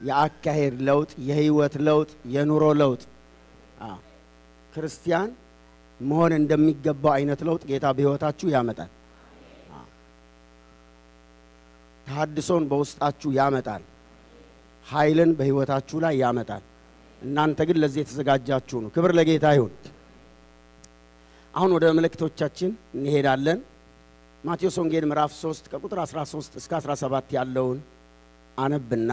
የአካሄድ ለውጥ፣ የህይወት ለውጥ፣ የኑሮ ለውጥ አዎ፣ ክርስቲያን መሆን እንደሚገባው አይነት ለውጥ ጌታ በህይወታችሁ ያመጣል። አዎ። ተሐድሶን በውስጣችሁ ያመጣል። ኃይልን በህይወታችሁ ላይ ያመጣል። እናንተ ግን ለዚህ የተዘጋጃችሁ ነው። ክብር ለጌታ ይሁን። አሁን ወደ መልእክቶቻችን እንሄዳለን። ማቴዎስ ወንጌል ምዕራፍ 3 ከቁጥር 13 እስከ 17 ያለውን አነብና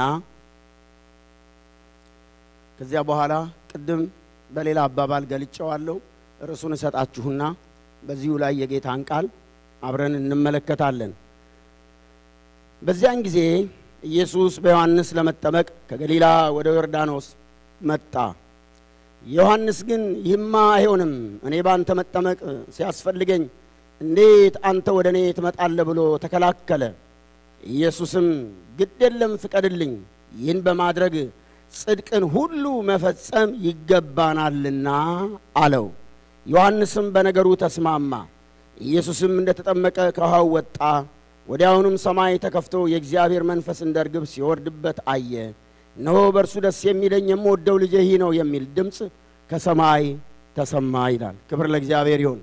ከዚያ በኋላ ቅድም በሌላ አባባል ገልጨዋለሁ። ርዕሱን እሰጣችሁና በዚሁ ላይ የጌታን ቃል አብረን እንመለከታለን። በዚያን ጊዜ ኢየሱስ በዮሐንስ ለመጠመቅ ከገሊላ ወደ ዮርዳኖስ መጣ። ዮሐንስ ግን ይህማ አይሆንም፣ እኔ ባንተ መጠመቅ ሲያስፈልገኝ እንዴት አንተ ወደ እኔ ትመጣለህ ብሎ ተከላከለ። ኢየሱስም ግድ የለም ፍቀድልኝ፣ ይህን በማድረግ ጽድቅን ሁሉ መፈጸም ይገባናልና አለው። ዮሐንስም በነገሩ ተስማማ። ኢየሱስም እንደተጠመቀ ከውሃው ወጣ። ወዲያውኑም ሰማይ ተከፍቶ የእግዚአብሔር መንፈስ እንደ ርግብ ሲወርድበት አየ። እነሆ በእርሱ ደስ የሚለኝ የምወደው ልጄ ይህ ነው የሚል ድምፅ ከሰማይ ተሰማ ይላል። ክብር ለእግዚአብሔር ይሁን።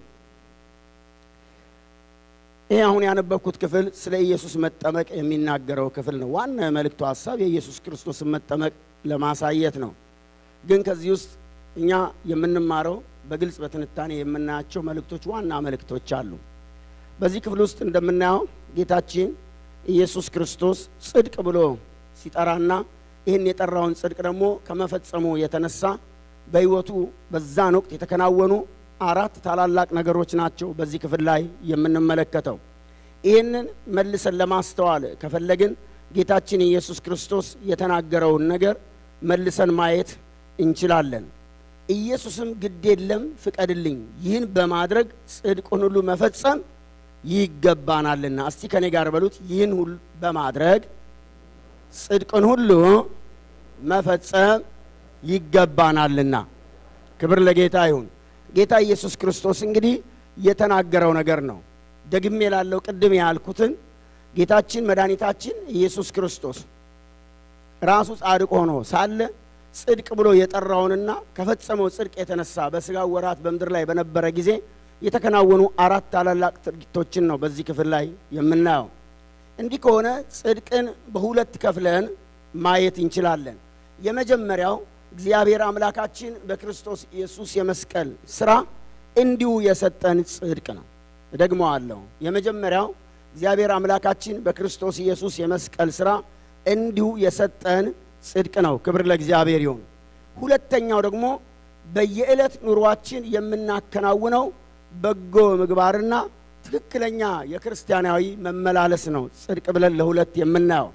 ይህ አሁን ያነበብኩት ክፍል ስለ ኢየሱስ መጠመቅ የሚናገረው ክፍል ነው። ዋና የመልእክቱ ሀሳብ የኢየሱስ ክርስቶስን መጠመቅ ለማሳየት ነው። ግን ከዚህ ውስጥ እኛ የምንማረው በግልጽ በትንታኔ የምናያቸው መልእክቶች ዋና መልእክቶች አሉ። በዚህ ክፍል ውስጥ እንደምናየው ጌታችን ኢየሱስ ክርስቶስ ጽድቅ ብሎ ሲጠራና ይህን የጠራውን ጽድቅ ደግሞ ከመፈጸሙ የተነሳ በሕይወቱ በዛን ወቅት የተከናወኑ አራት ታላላቅ ነገሮች ናቸው በዚህ ክፍል ላይ የምንመለከተው። ይህንን መልሰን ለማስተዋል ከፈለግን ጌታችን ኢየሱስ ክርስቶስ የተናገረውን ነገር መልሰን ማየት እንችላለን። ኢየሱስም ግድ የለም ፍቀድልኝ፣ ይህን በማድረግ ጽድቁን ሁሉ መፈጸም ይገባናልና። እስቲ ከኔ ጋር በሉት፣ ይህን ሁሉ በማድረግ ጽድቅን ሁሉ መፈጸም ይገባናልና። ክብር ለጌታ ይሁን። ጌታ ኢየሱስ ክርስቶስ እንግዲህ የተናገረው ነገር ነው። ደግሜ ላለው ቅድም ያልኩትን ጌታችን መድኃኒታችን ኢየሱስ ክርስቶስ ራሱ ጻድቅ ሆኖ ሳለ ጽድቅ ብሎ የጠራውንና ከፈጸመው ጽድቅ የተነሳ በስጋው ወራት በምድር ላይ በነበረ ጊዜ የተከናወኑ አራት ታላላቅ ድርጊቶችን ነው በዚህ ክፍል ላይ የምናየው። እንዲህ ከሆነ ጽድቅን በሁለት ከፍለን ማየት እንችላለን። የመጀመሪያው እግዚአብሔር አምላካችን በክርስቶስ ኢየሱስ የመስቀል ስራ እንዲሁ የሰጠን ጽድቅ ነው። እደግመዋለሁ። የመጀመሪያው እግዚአብሔር አምላካችን በክርስቶስ ኢየሱስ የመስቀል ስራ እንዲሁ የሰጠን ጽድቅ ነው። ክብር ለእግዚአብሔር ይሁን። ሁለተኛው ደግሞ በየዕለት ኑሯችን የምናከናውነው በጎ ምግባርና ትክክለኛ የክርስቲያናዊ መመላለስ ነው ጽድቅ ብለን ለሁለት የምናየው።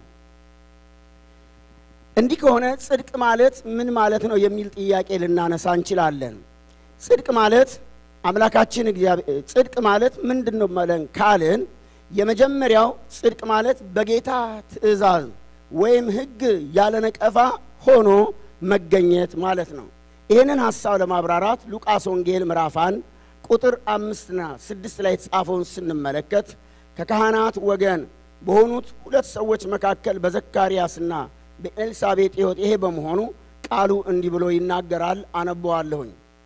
እንዲህ ከሆነ ጽድቅ ማለት ምን ማለት ነው የሚል ጥያቄ ልናነሳ እንችላለን። ጽድቅ ማለት አምላካችን እግዚአብሔር ጽድቅ ማለት ምንድን ነው መለን ካልን የመጀመሪያው ጽድቅ ማለት በጌታ ትእዛዝ ወይም ሕግ ያለ ነቀፋ ሆኖ መገኘት ማለት ነው። ይህንን ሐሳብ ለማብራራት ሉቃስ ወንጌል ምዕራፍ አንድ ቁጥር አምስትና ስድስት ላይ የተጻፈውን ስንመለከት ከካህናት ወገን በሆኑት ሁለት ሰዎች መካከል በዘካርያስና በኤልሳቤጥ ሕይወት ይሄ በመሆኑ ቃሉ እንዲህ ብሎ ይናገራል። አነበዋለሁኝ።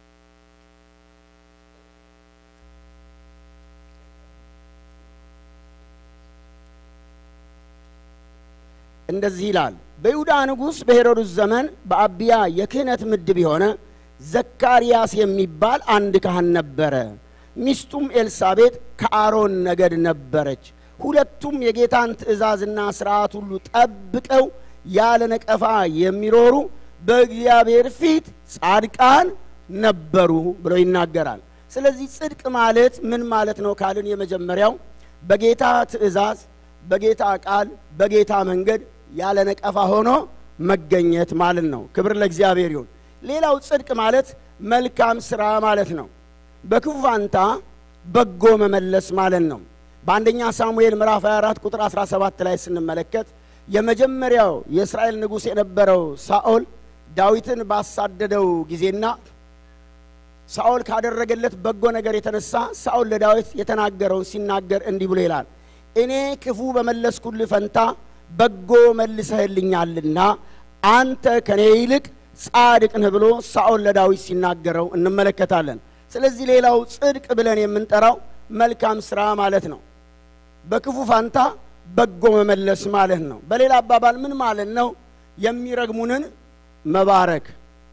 እንደዚህ ይላል። በይሁዳ ንጉሥ በሄሮድስ ዘመን በአብያ የክህነት ምድብ የሆነ ዘካርያስ የሚባል አንድ ካህን ነበረ። ሚስቱም ኤልሳቤጥ ከአሮን ነገድ ነበረች። ሁለቱም የጌታን ትእዛዝና ሥርዓት ሁሉ ጠብቀው ያለ ነቀፋ የሚኖሩ በእግዚአብሔር ፊት ጻድቃን ነበሩ ብሎ ይናገራል። ስለዚህ ጽድቅ ማለት ምን ማለት ነው ካልን የመጀመሪያው በጌታ ትእዛዝ፣ በጌታ ቃል፣ በጌታ መንገድ ያለ ነቀፋ ሆኖ መገኘት ማለት ነው። ክብር ለእግዚአብሔር ይሁን። ሌላው ጽድቅ ማለት መልካም ስራ ማለት ነው። በክፉ ፋንታ በጎ መመለስ ማለት ነው። በአንደኛ ሳሙኤል ምዕራፍ 24 ቁጥር 17 ላይ ስንመለከት የመጀመሪያው የእስራኤል ንጉሥ የነበረው ሳኦል ዳዊትን ባሳደደው ጊዜና ሳኦል ካደረገለት በጎ ነገር የተነሳ ሳኦል ለዳዊት የተናገረውን ሲናገር እንዲህ ብሎ ይላል፣ እኔ ክፉ በመለስኩልህ ፈንታ በጎ መልሰህልኛልና አንተ ከኔ ይልቅ ጻድቅ ነህ ብሎ ሳኦል ለዳዊት ሲናገረው እንመለከታለን። ስለዚህ ሌላው ጽድቅ ብለን የምንጠራው መልካም ስራ ማለት ነው። በክፉ ፋንታ በጎ መመለስ ማለት ነው። በሌላ አባባል ምን ማለት ነው? የሚረግሙንን መባረክ፣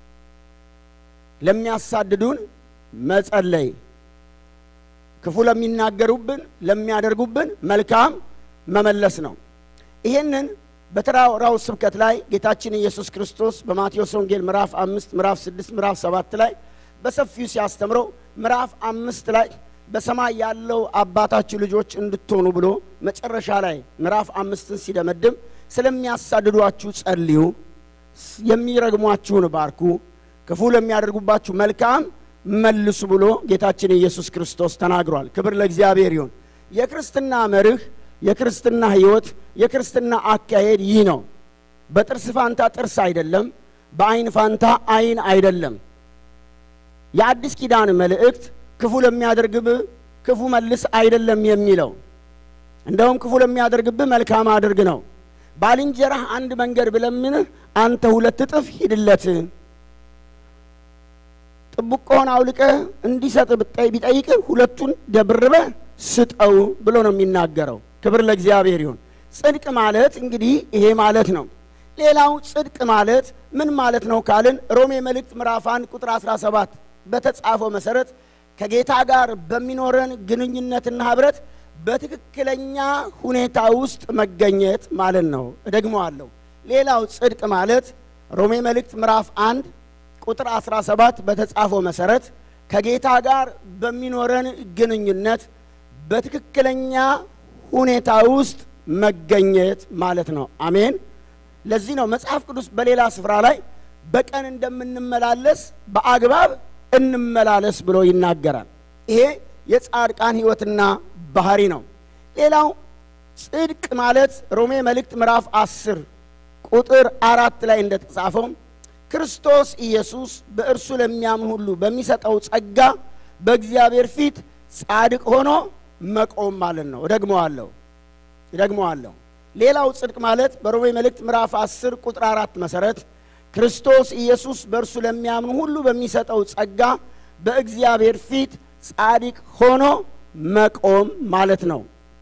ለሚያሳድዱን መጸለይ፣ ክፉ ለሚናገሩብን ለሚያደርጉብን መልካም መመለስ ነው። ይህንን በተራራው ስብከት ላይ ጌታችን ኢየሱስ ክርስቶስ በማቴዎስ ወንጌል ምዕራፍ አምስት ምዕራፍ ስድስት ምዕራፍ ሰባት ላይ በሰፊው ሲያስተምረው ምዕራፍ አምስት ላይ በሰማይ ያለው አባታችሁ ልጆች እንድትሆኑ ብሎ መጨረሻ ላይ ምዕራፍ አምስትን ሲደመድም ስለሚያሳድዷችሁ ጸልዩ፣ የሚረግሟችሁን ባርኩ፣ ክፉ ለሚያደርጉባችሁ መልካም መልሱ ብሎ ጌታችን ኢየሱስ ክርስቶስ ተናግሯል። ክብር ለእግዚአብሔር ይሁን። የክርስትና መርህ፣ የክርስትና ሕይወት፣ የክርስትና አካሄድ ይህ ነው። በጥርስ ፋንታ ጥርስ አይደለም፣ በአይን ፋንታ አይን አይደለም። የአዲስ ኪዳን መልእክት ክፉ ለሚያደርግብህ ክፉ መልስ አይደለም የሚለው እንደውም ክፉ ለሚያደርግብህ መልካም አድርግ ነው። ባልንጀራህ አንድ መንገድ ብለምንህ አንተ ሁለት እጥፍ ሂድለት። ጥብቆህን አውልቀህ እንዲሰጥ ቢጠይቅህ ሁለቱን ደብርበህ ስጠው ብሎ ነው የሚናገረው። ክብር ለእግዚአብሔር ይሁን። ጽድቅ ማለት እንግዲህ ይሄ ማለት ነው። ሌላው ጽድቅ ማለት ምን ማለት ነው ካልን ሮሜ መልእክት ምዕራፍ 1 ቁጥር 17 በተጻፈው መሰረት ከጌታ ጋር በሚኖረን ግንኙነትና ህብረት በትክክለኛ ሁኔታ ውስጥ መገኘት ማለት ነው። እደግመዋለሁ። ሌላው ጽድቅ ማለት ሮሜ መልእክት ምዕራፍ 1 ቁጥር 17 በተጻፈው መሰረት ከጌታ ጋር በሚኖረን ግንኙነት በትክክለኛ ሁኔታ ውስጥ መገኘት ማለት ነው። አሜን። ለዚህ ነው መጽሐፍ ቅዱስ በሌላ ስፍራ ላይ በቀን እንደምንመላለስ በአግባብ እንመላለስ ብሎ ይናገራል። ይሄ የጻድቃን ሕይወትና ባህሪ ነው። ሌላው ጽድቅ ማለት ሮሜ መልእክት ምዕራፍ አስር ቁጥር አራት ላይ እንደተጻፈው ክርስቶስ ኢየሱስ በእርሱ ለሚያምን ሁሉ በሚሰጠው ጸጋ በእግዚአብሔር ፊት ጻድቅ ሆኖ መቆም ማለት ነው። እደግመዋለሁ እደግመዋለሁ። ሌላው ጽድቅ ማለት በሮሜ መልእክት ምዕራፍ 10 ቁጥር አራት መሰረት ክርስቶስ ኢየሱስ በእርሱ ለሚያምኑ ሁሉ በሚሰጠው ጸጋ በእግዚአብሔር ፊት ጻድቅ ሆኖ መቆም ማለት ነው።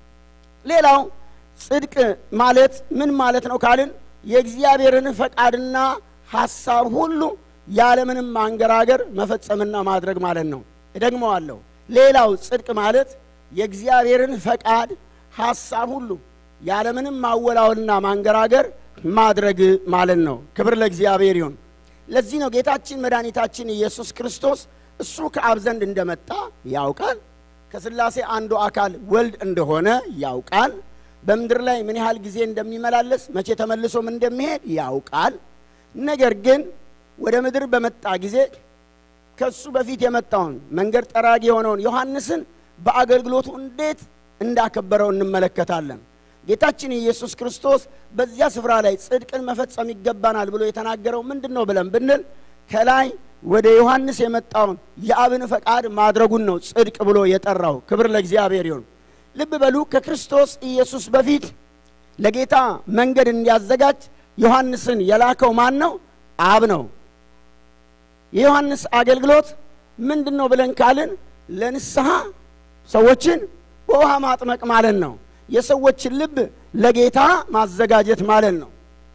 ሌላው ጽድቅ ማለት ምን ማለት ነው ካልን የእግዚአብሔርን ፈቃድና ሐሳብ ሁሉ ያለምንም ማንገራገር መፈጸምና ማድረግ ማለት ነው። እደግመዋለሁ። ሌላው ጽድቅ ማለት የእግዚአብሔርን ፈቃድ ሐሳብ ሁሉ ያለምንም ማወላወልና ማንገራገር ማድረግ ማለት ነው። ክብር ለእግዚአብሔር ይሁን። ለዚህ ነው ጌታችን መድኃኒታችን ኢየሱስ ክርስቶስ እሱ ከአብ ዘንድ እንደመጣ ያውቃል። ከሥላሴ አንዱ አካል ወልድ እንደሆነ ያውቃል። በምድር ላይ ምን ያህል ጊዜ እንደሚመላለስ መቼ ተመልሶም እንደሚሄድ ያውቃል። ነገር ግን ወደ ምድር በመጣ ጊዜ ከሱ በፊት የመጣውን መንገድ ጠራጊ የሆነውን ዮሐንስን በአገልግሎቱ እንዴት እንዳከበረው እንመለከታለን። ጌታችን ኢየሱስ ክርስቶስ በዚያ ስፍራ ላይ ጽድቅን መፈጸም ይገባናል ብሎ የተናገረው ምንድን ነው ብለን ብንል ከላይ ወደ ዮሐንስ የመጣውን የአብን ፈቃድ ማድረጉን ነው ጽድቅ ብሎ የጠራው። ክብር ለእግዚአብሔር ይሁን። ልብ በሉ ከክርስቶስ ኢየሱስ በፊት ለጌታ መንገድ እንዲያዘጋጅ ዮሐንስን የላከው ማን ነው? አብ ነው። የዮሐንስ አገልግሎት ምንድን ነው ብለን ካልን ለንስሐ ሰዎችን በውሃ ማጥመቅ ማለት ነው። የሰዎችን ልብ ለጌታ ማዘጋጀት ማለት ነው።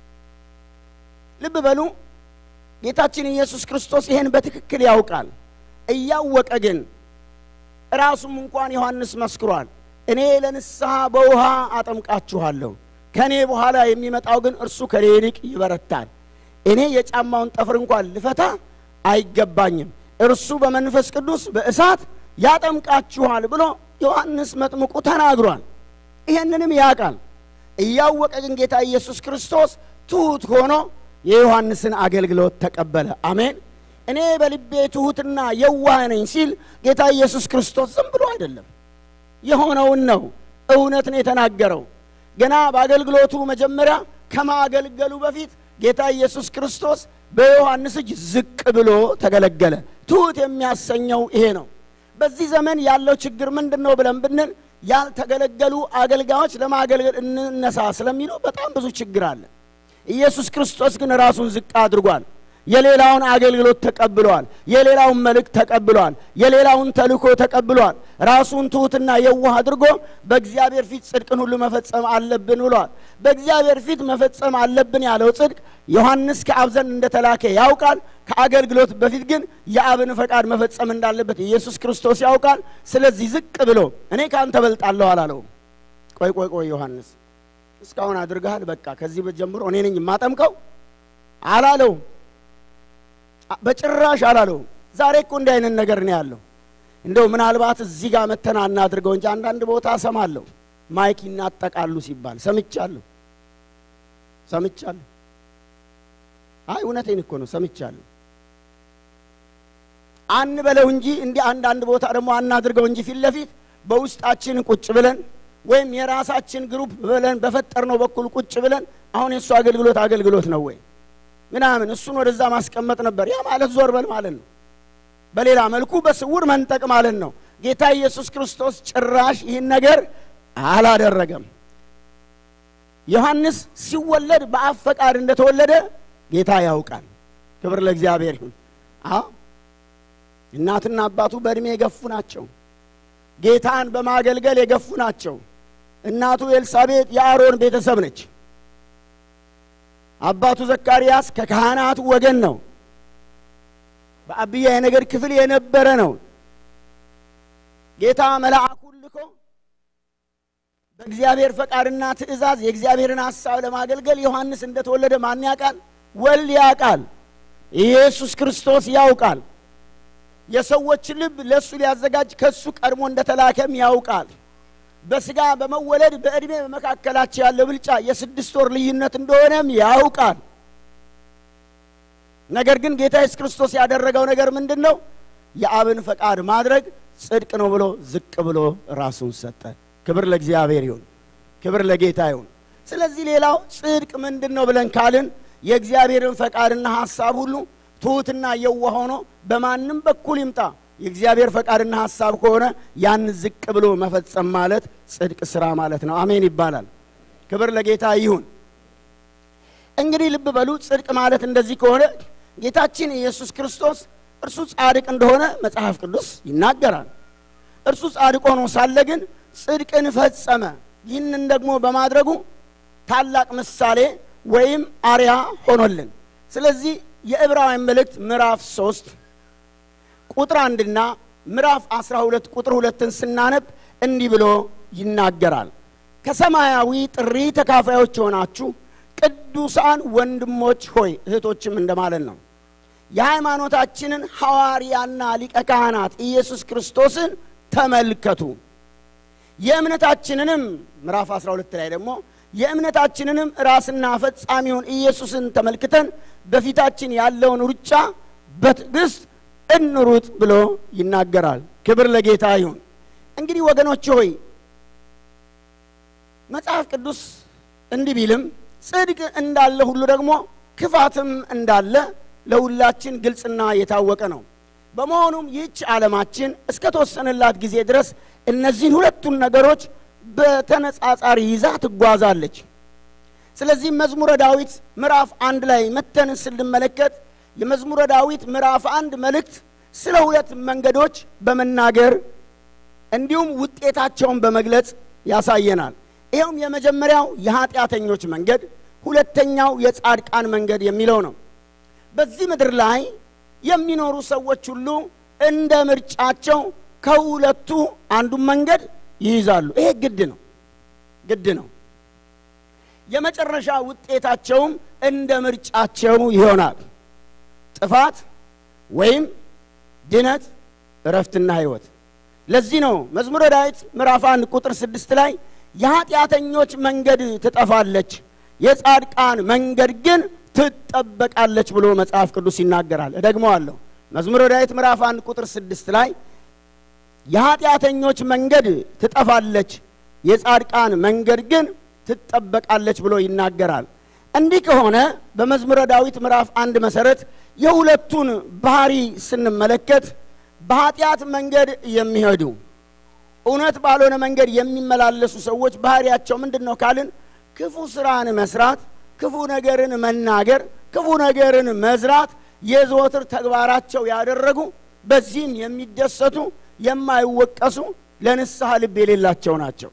ልብ በሉ ጌታችን ኢየሱስ ክርስቶስ ይሄን በትክክል ያውቃል። እያወቀ ግን ራሱም እንኳን ዮሐንስ መስክሯል። እኔ ለንስሐ በውሃ አጠምቃችኋለሁ፣ ከእኔ በኋላ የሚመጣው ግን እርሱ ከኔ ይልቅ ይበረታል፣ እኔ የጫማውን ጠፍር እንኳን ልፈታ አይገባኝም፣ እርሱ በመንፈስ ቅዱስ በእሳት ያጠምቃችኋል ብሎ ዮሐንስ መጥምቁ ተናግሯል። ይሄንንም ያውቃል። እያወቀ ግን ጌታ ኢየሱስ ክርስቶስ ትሑት ሆኖ የዮሐንስን አገልግሎት ተቀበለ። አሜን። እኔ በልቤ ትሑትና የዋህ ነኝ ሲል ጌታ ኢየሱስ ክርስቶስ ዝም ብሎ አይደለም፣ የሆነውን ነው። እውነት ነው የተናገረው። ገና በአገልግሎቱ መጀመሪያ ከማገልገሉ በፊት ጌታ ኢየሱስ ክርስቶስ በዮሐንስ እጅ ዝቅ ብሎ ተገለገለ። ትሑት የሚያሰኘው ይሄ ነው። በዚህ ዘመን ያለው ችግር ምንድን ነው ብለን ብንል ያልተገለገሉ አገልጋዮች ለማገልገል እንነሳ ስለሚሉ በጣም ብዙ ችግር አለ። ኢየሱስ ክርስቶስ ግን ራሱን ዝቅ አድርጓል። የሌላውን አገልግሎት ተቀብሏል። የሌላውን መልእክት ተቀብሏል። የሌላውን ተልእኮ ተቀብሏል። ራሱን ትሑትና የዋህ አድርጎ በእግዚአብሔር ፊት ጽድቅን ሁሉ መፈጸም አለብን ብሏል። በእግዚአብሔር ፊት መፈጸም አለብን ያለው ጽድቅ ዮሐንስ ከአብ ዘንድ እንደተላከ ያውቃል። ከአገልግሎት በፊት ግን የአብን ፈቃድ መፈጸም እንዳለበት ኢየሱስ ክርስቶስ ያውቃል። ስለዚህ ዝቅ ብሎ እኔ ከአንተ በልጣለሁ አላለውም። ቆይ ቆይ ቆይ ዮሐንስ እስካሁን አድርገሃል፣ በቃ ከዚህ ጀምሮ እኔ ነኝ የማጠምቀው አላለውም። በጭራሽ አላለውም። ዛሬ እኮ እንዲህ አይነት ነገር ነው ያለው። እንደው ምናልባት እዚህ ጋር መተና እናድርገው እንጂ አንዳንድ ቦታ እሰማለሁ ማይክ ይናጠቃሉ ሲባል ሰምቻለሁ፣ ሰምቻለሁ። አይ እውነቴን እኮ ነው ሰምቻለሁ። አንበለው እንጂ እንዲህ አንዳንድ ቦታ ደግሞ አናድርገው እንጂ ፊት ለፊት በውስጣችን ቁጭ ብለን ወይም የራሳችን ግሩፕ ብለን በፈጠርነው በኩል ቁጭ ብለን አሁን የእሱ አገልግሎት አገልግሎት ነው ወይ ምናምን እሱን ወደዛ ማስቀመጥ ነበር። ያ ማለት ዞር በል ማለት ነው። በሌላ መልኩ በስውር መንጠቅ ማለት ነው። ጌታ ኢየሱስ ክርስቶስ ጭራሽ ይህን ነገር አላደረገም። ዮሐንስ ሲወለድ በአብ ፈቃድ እንደተወለደ ጌታ ያውቃል። ክብር ለእግዚአብሔር ይሁን። አዎ እናትና አባቱ በዕድሜ የገፉ ናቸው። ጌታን በማገልገል የገፉ ናቸው። እናቱ ኤልሳቤጥ የአሮን ቤተሰብ ነች። አባቱ ዘካርያስ ከካህናቱ ወገን ነው። በአብያ የነገድ ክፍል የነበረ ነው። ጌታ መልአኩን ልኮ በእግዚአብሔር ፈቃድና ትእዛዝ የእግዚአብሔርን ሐሳብ ለማገልገል ዮሐንስ እንደተወለደ ማን ያውቃል? ወልድ ያውቃል። ኢየሱስ ክርስቶስ ያውቃል። የሰዎች ልብ ለእሱ ሊያዘጋጅ ከእሱ ቀድሞ እንደተላከም ያውቃል። በስጋ በመወለድ በዕድሜ በመካከላቸው ያለ ብልጫ የስድስት ወር ልዩነት እንደሆነም ያውቃል። ነገር ግን ጌታ ኢየሱስ ክርስቶስ ያደረገው ነገር ምንድን ነው? የአብን ፈቃድ ማድረግ ጽድቅ ነው ብሎ ዝቅ ብሎ ራሱን ሰጠ። ክብር ለእግዚአብሔር ይሁን፣ ክብር ለጌታ ይሁን። ስለዚህ ሌላው ጽድቅ ምንድን ነው ብለን ካልን የእግዚአብሔርን ፈቃድና ሐሳብ ሁሉ ትሑትና የዋህ ሆኖ በማንም በኩል ይምጣ የእግዚአብሔር ፈቃድና ሐሳብ ከሆነ ያን ዝቅ ብሎ መፈጸም ማለት ጽድቅ ስራ ማለት ነው። አሜን ይባላል። ክብር ለጌታ ይሁን። እንግዲህ ልብ በሉ፣ ጽድቅ ማለት እንደዚህ ከሆነ ጌታችን ኢየሱስ ክርስቶስ እርሱ ጻድቅ እንደሆነ መጽሐፍ ቅዱስ ይናገራል። እርሱ ጻድቅ ሆኖ ሳለ ግን ጽድቅን ፈጸመ። ይህንን ደግሞ በማድረጉ ታላቅ ምሳሌ ወይም አርያ ሆኖልን ስለዚህ የዕብራውያን መልእክት ምዕራፍ ሶስት ቁጥር አንድና ምዕራፍ አስራ ሁለት ቁጥር ሁለትን ስናነብ እንዲህ ብሎ ይናገራል። ከሰማያዊ ጥሪ ተካፋዮች የሆናችሁ ቅዱሳን ወንድሞች ሆይ እህቶችም እንደማለት ነው። የሃይማኖታችንን ሐዋርያና ሊቀ ካህናት ኢየሱስ ክርስቶስን ተመልከቱ። የእምነታችንንም ምዕራፍ 12 ላይ ደግሞ የእምነታችንንም ራስና ፈጻሚውን ኢየሱስን ተመልክተን በፊታችን ያለውን ሩጫ በትዕግስት እንሩጥ ብሎ ይናገራል። ክብር ለጌታ ይሁን። እንግዲህ ወገኖች ሆይ መጽሐፍ ቅዱስ እንዲህ ቢልም ጽድቅ እንዳለ ሁሉ ደግሞ ክፋትም እንዳለ ለሁላችን ግልጽና የታወቀ ነው። በመሆኑም ይህች ዓለማችን እስከ ተወሰነላት ጊዜ ድረስ እነዚህን ሁለቱን ነገሮች በተነጻጻሪ ይዛ ትጓዛለች። ስለዚህ መዝሙረ ዳዊት ምዕራፍ አንድ ላይ መተን ስንመለከት የመዝሙረ ዳዊት ምዕራፍ አንድ መልእክት ስለ ሁለት መንገዶች በመናገር እንዲሁም ውጤታቸውን በመግለጽ ያሳየናል። ይኸውም የመጀመሪያው የኃጢአተኞች መንገድ፣ ሁለተኛው የጻድቃን መንገድ የሚለው ነው። በዚህ ምድር ላይ የሚኖሩ ሰዎች ሁሉ እንደ ምርጫቸው ከሁለቱ አንዱን መንገድ ይይዛሉ። ይሄ ግድ ነው፣ ግድ ነው። የመጨረሻ ውጤታቸውም እንደ ምርጫቸው ይሆናል። ጥፋት ወይም ድነት፣ እረፍትና ሕይወት። ለዚህ ነው መዝሙረ ዳዊት ምዕራፍ አንድ ቁጥር ስድስት ላይ የኃጢአተኞች መንገድ ትጠፋለች፣ የጻድቃን መንገድ ግን ትጠበቃለች ብሎ መጽሐፍ ቅዱስ ይናገራል። እደግመዋለሁ። መዝሙረ ዳዊት ምዕራፍ አንድ ቁጥር ስድስት ላይ የኃጢአተኞች መንገድ ትጠፋለች፣ የጻድቃን መንገድ ግን ትጠበቃለች ብሎ ይናገራል። እንዲህ ከሆነ በመዝሙረ ዳዊት ምዕራፍ አንድ መሰረት የሁለቱን ባህሪ ስንመለከት በኃጢአት መንገድ የሚሄዱ እውነት ባልሆነ መንገድ የሚመላለሱ ሰዎች ባህሪያቸው ምንድን ነው ካልን ክፉ ስራን መስራት ክፉ ነገርን መናገር፣ ክፉ ነገርን መዝራት የዘወትር ተግባራቸው ያደረጉ በዚህም የሚደሰቱ የማይወቀሱ ለንስሐ ልብ የሌላቸው ናቸው።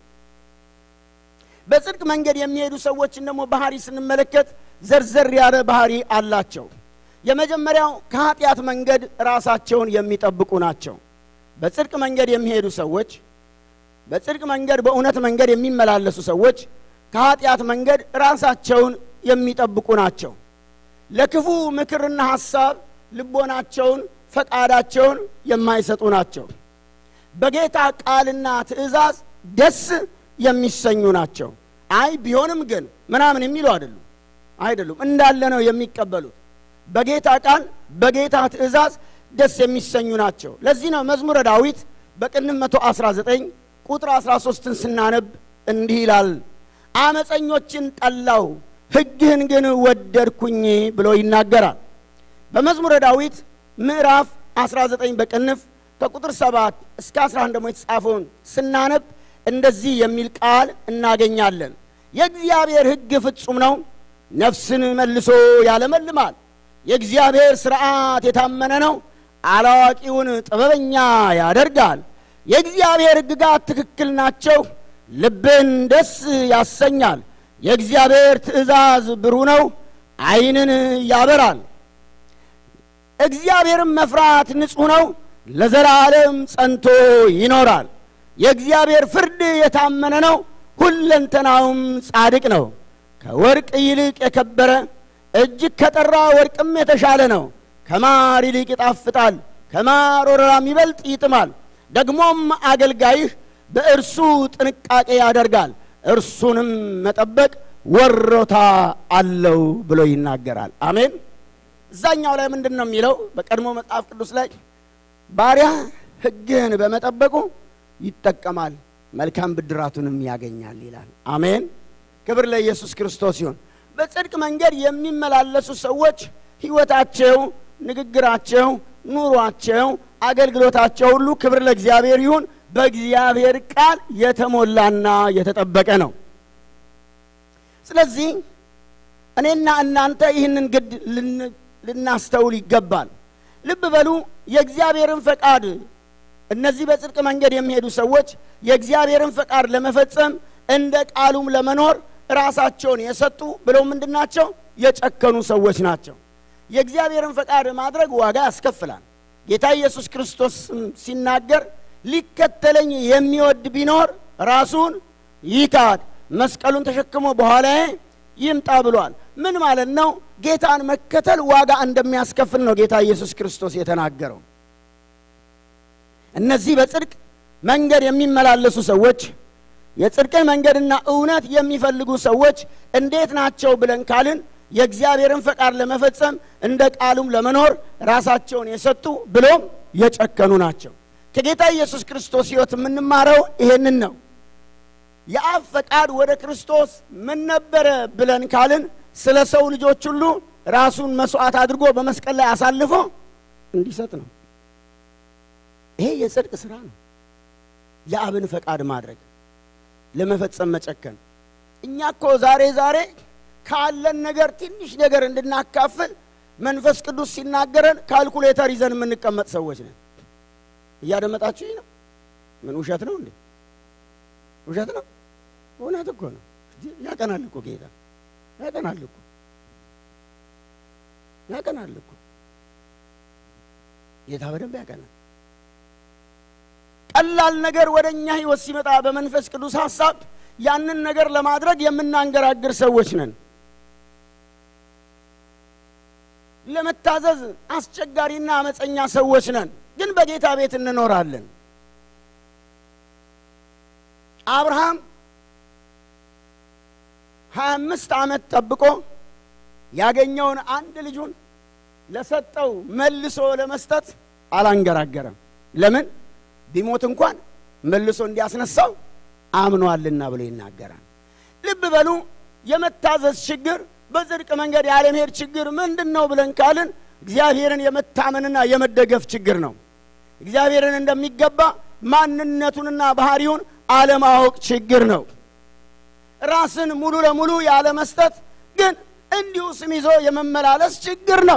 በጽድቅ መንገድ የሚሄዱ ሰዎችን ደግሞ ባህሪ ስንመለከት ዘርዘር ያለ ባህሪ አላቸው። የመጀመሪያው ከኃጢአት መንገድ ራሳቸውን የሚጠብቁ ናቸው። በጽድቅ መንገድ የሚሄዱ ሰዎች፣ በጽድቅ መንገድ በእውነት መንገድ የሚመላለሱ ሰዎች ከኃጢአት መንገድ ራሳቸውን የሚጠብቁ ናቸው። ለክፉ ምክርና ሐሳብ ልቦናቸውን፣ ፈቃዳቸውን የማይሰጡ ናቸው። በጌታ ቃልና ትእዛዝ ደስ የሚሰኙ ናቸው። አይ ቢሆንም ግን ምናምን የሚሉ አይደሉም አይደሉም እንዳለ ነው የሚቀበሉት። በጌታ ቃል በጌታ ትእዛዝ ደስ የሚሰኙ ናቸው። ለዚህ ነው መዝሙረ ዳዊት በቅንፍ 119 ቁጥር 13ን ስናነብ እንዲህ ይላል፣ አመፀኞችን ጠላው ሕግህን ግን ወደድኩኝ ብሎ ይናገራል። በመዝሙረ ዳዊት ምዕራፍ 19 በቅንፍ ከቁጥር 7 እስከ 11 ደግሞ የተጻፈውን ስናነብ እንደዚህ የሚል ቃል እናገኛለን። የእግዚአብሔር ሕግ ፍጹም ነው፣ ነፍስን መልሶ ያለመልማል። የእግዚአብሔር ሥርዓት የታመነ ነው፣ አላዋቂውን ጥበበኛ ያደርጋል። የእግዚአብሔር ሕግጋት ትክክል ናቸው፣ ልብን ደስ ያሰኛል። የእግዚአብሔር ትእዛዝ ብሩህ ነው፣ ዓይንን ያበራል። እግዚአብሔርን መፍራት ንጹሕ ነው፣ ለዘላለም ጸንቶ ይኖራል። የእግዚአብሔር ፍርድ የታመነ ነው፣ ሁለንተናውም ጻድቅ ነው። ከወርቅ ይልቅ የከበረ እጅግ ከጠራ ወርቅም የተሻለ ነው። ከማር ይልቅ ይጣፍጣል፣ ከማር ወረራም ይበልጥ ይጥማል። ደግሞም አገልጋይህ በእርሱ ጥንቃቄ ያደርጋል፣ እርሱንም መጠበቅ ወሮታ አለው ብሎ ይናገራል። አሜን። እዛኛው ላይ ምንድን ነው የሚለው? በቀድሞ መጽሐፍ ቅዱስ ላይ ባሪያ ሕግህን በመጠበቁ ይጠቀማል መልካም ብድራቱንም ያገኛል ይላል። አሜን። ክብር ለኢየሱስ ክርስቶስ ይሁን። በጽድቅ መንገድ የሚመላለሱ ሰዎች ሕይወታቸው፣ ንግግራቸው፣ ኑሯቸው፣ አገልግሎታቸው ሁሉ ክብር ለእግዚአብሔር ይሁን በእግዚአብሔር ቃል የተሞላና የተጠበቀ ነው። ስለዚህ እኔና እናንተ ይህንን ግድ ልናስተውል ይገባል። ልብ በሉ የእግዚአብሔርን ፈቃድ እነዚህ በጽድቅ መንገድ የሚሄዱ ሰዎች የእግዚአብሔርን ፈቃድ ለመፈጸም እንደ ቃሉም ለመኖር ራሳቸውን የሰጡ ብለው ምንድናቸው? የጨከኑ ሰዎች ናቸው። የእግዚአብሔርን ፈቃድ ማድረግ ዋጋ ያስከፍላል። ጌታ ኢየሱስ ክርስቶስ ሲናገር ሊከተለኝ የሚወድ ቢኖር ራሱን ይካድ፣ መስቀሉን ተሸክሞ በኋላዬ ይምጣ ብሏል። ምን ማለት ነው? ጌታን መከተል ዋጋ እንደሚያስከፍል ነው ጌታ ኢየሱስ ክርስቶስ የተናገረው። እነዚህ በጽድቅ መንገድ የሚመላለሱ ሰዎች የጽድቅን መንገድና እውነት የሚፈልጉ ሰዎች እንዴት ናቸው ብለን ካልን የእግዚአብሔርን ፈቃድ ለመፈጸም እንደ ቃሉም ለመኖር ራሳቸውን የሰጡ ብሎም የጨከኑ ናቸው። ከጌታ ኢየሱስ ክርስቶስ ሕይወት የምንማረው ይሄንን ነው። የአብ ፈቃድ ወደ ክርስቶስ ምን ነበረ ብለን ካልን ስለ ሰው ልጆች ሁሉ ራሱን መስዋዕት አድርጎ በመስቀል ላይ አሳልፎ እንዲሰጥ ነው። ይሄ የጽድቅ ስራ ነው። የአብን ፈቃድ ማድረግ ለመፈጸም መጨከን። እኛ እኮ ዛሬ ዛሬ ካለን ነገር ትንሽ ነገር እንድናካፍል መንፈስ ቅዱስ ሲናገረን ካልኩሌተር ይዘን የምንቀመጥ ሰዎች ነን። እያደመጣችሁ ነው? ምን ውሸት ነው እንዴ? ውሸት ነው? እውነት እኮ ነው። ያቀናል እኮ ጌታ ያቀናል እኮ ያቀናል እኮ ጌታ በደንብ ያቀናል። ቀላል ነገር ወደ እኛ ህይወት ሲመጣ በመንፈስ ቅዱስ ሀሳብ ያንን ነገር ለማድረግ የምናንገራግር ሰዎች ነን። ለመታዘዝ አስቸጋሪና አመፀኛ ሰዎች ነን፣ ግን በጌታ ቤት እንኖራለን። አብርሃም ሀያ አምስት ዓመት ጠብቆ ያገኘውን አንድ ልጁን ለሰጠው መልሶ ለመስጠት አላንገራገረም። ለምን? ቢሞት እንኳን መልሶ እንዲያስነሳው አምኗልና ብሎ ይናገራል። ልብ በሉ። የመታዘዝ ችግር በጽድቅ መንገድ ያለመሄድ ችግር ምንድን ነው ብለን ካልን እግዚአብሔርን የመታመንና የመደገፍ ችግር ነው። እግዚአብሔርን እንደሚገባ ማንነቱንና ባህሪውን አለማወቅ ችግር ነው። ራስን ሙሉ ለሙሉ ያለመስጠት ግን እንዲሁ ስም ይዞ የመመላለስ ችግር ነው።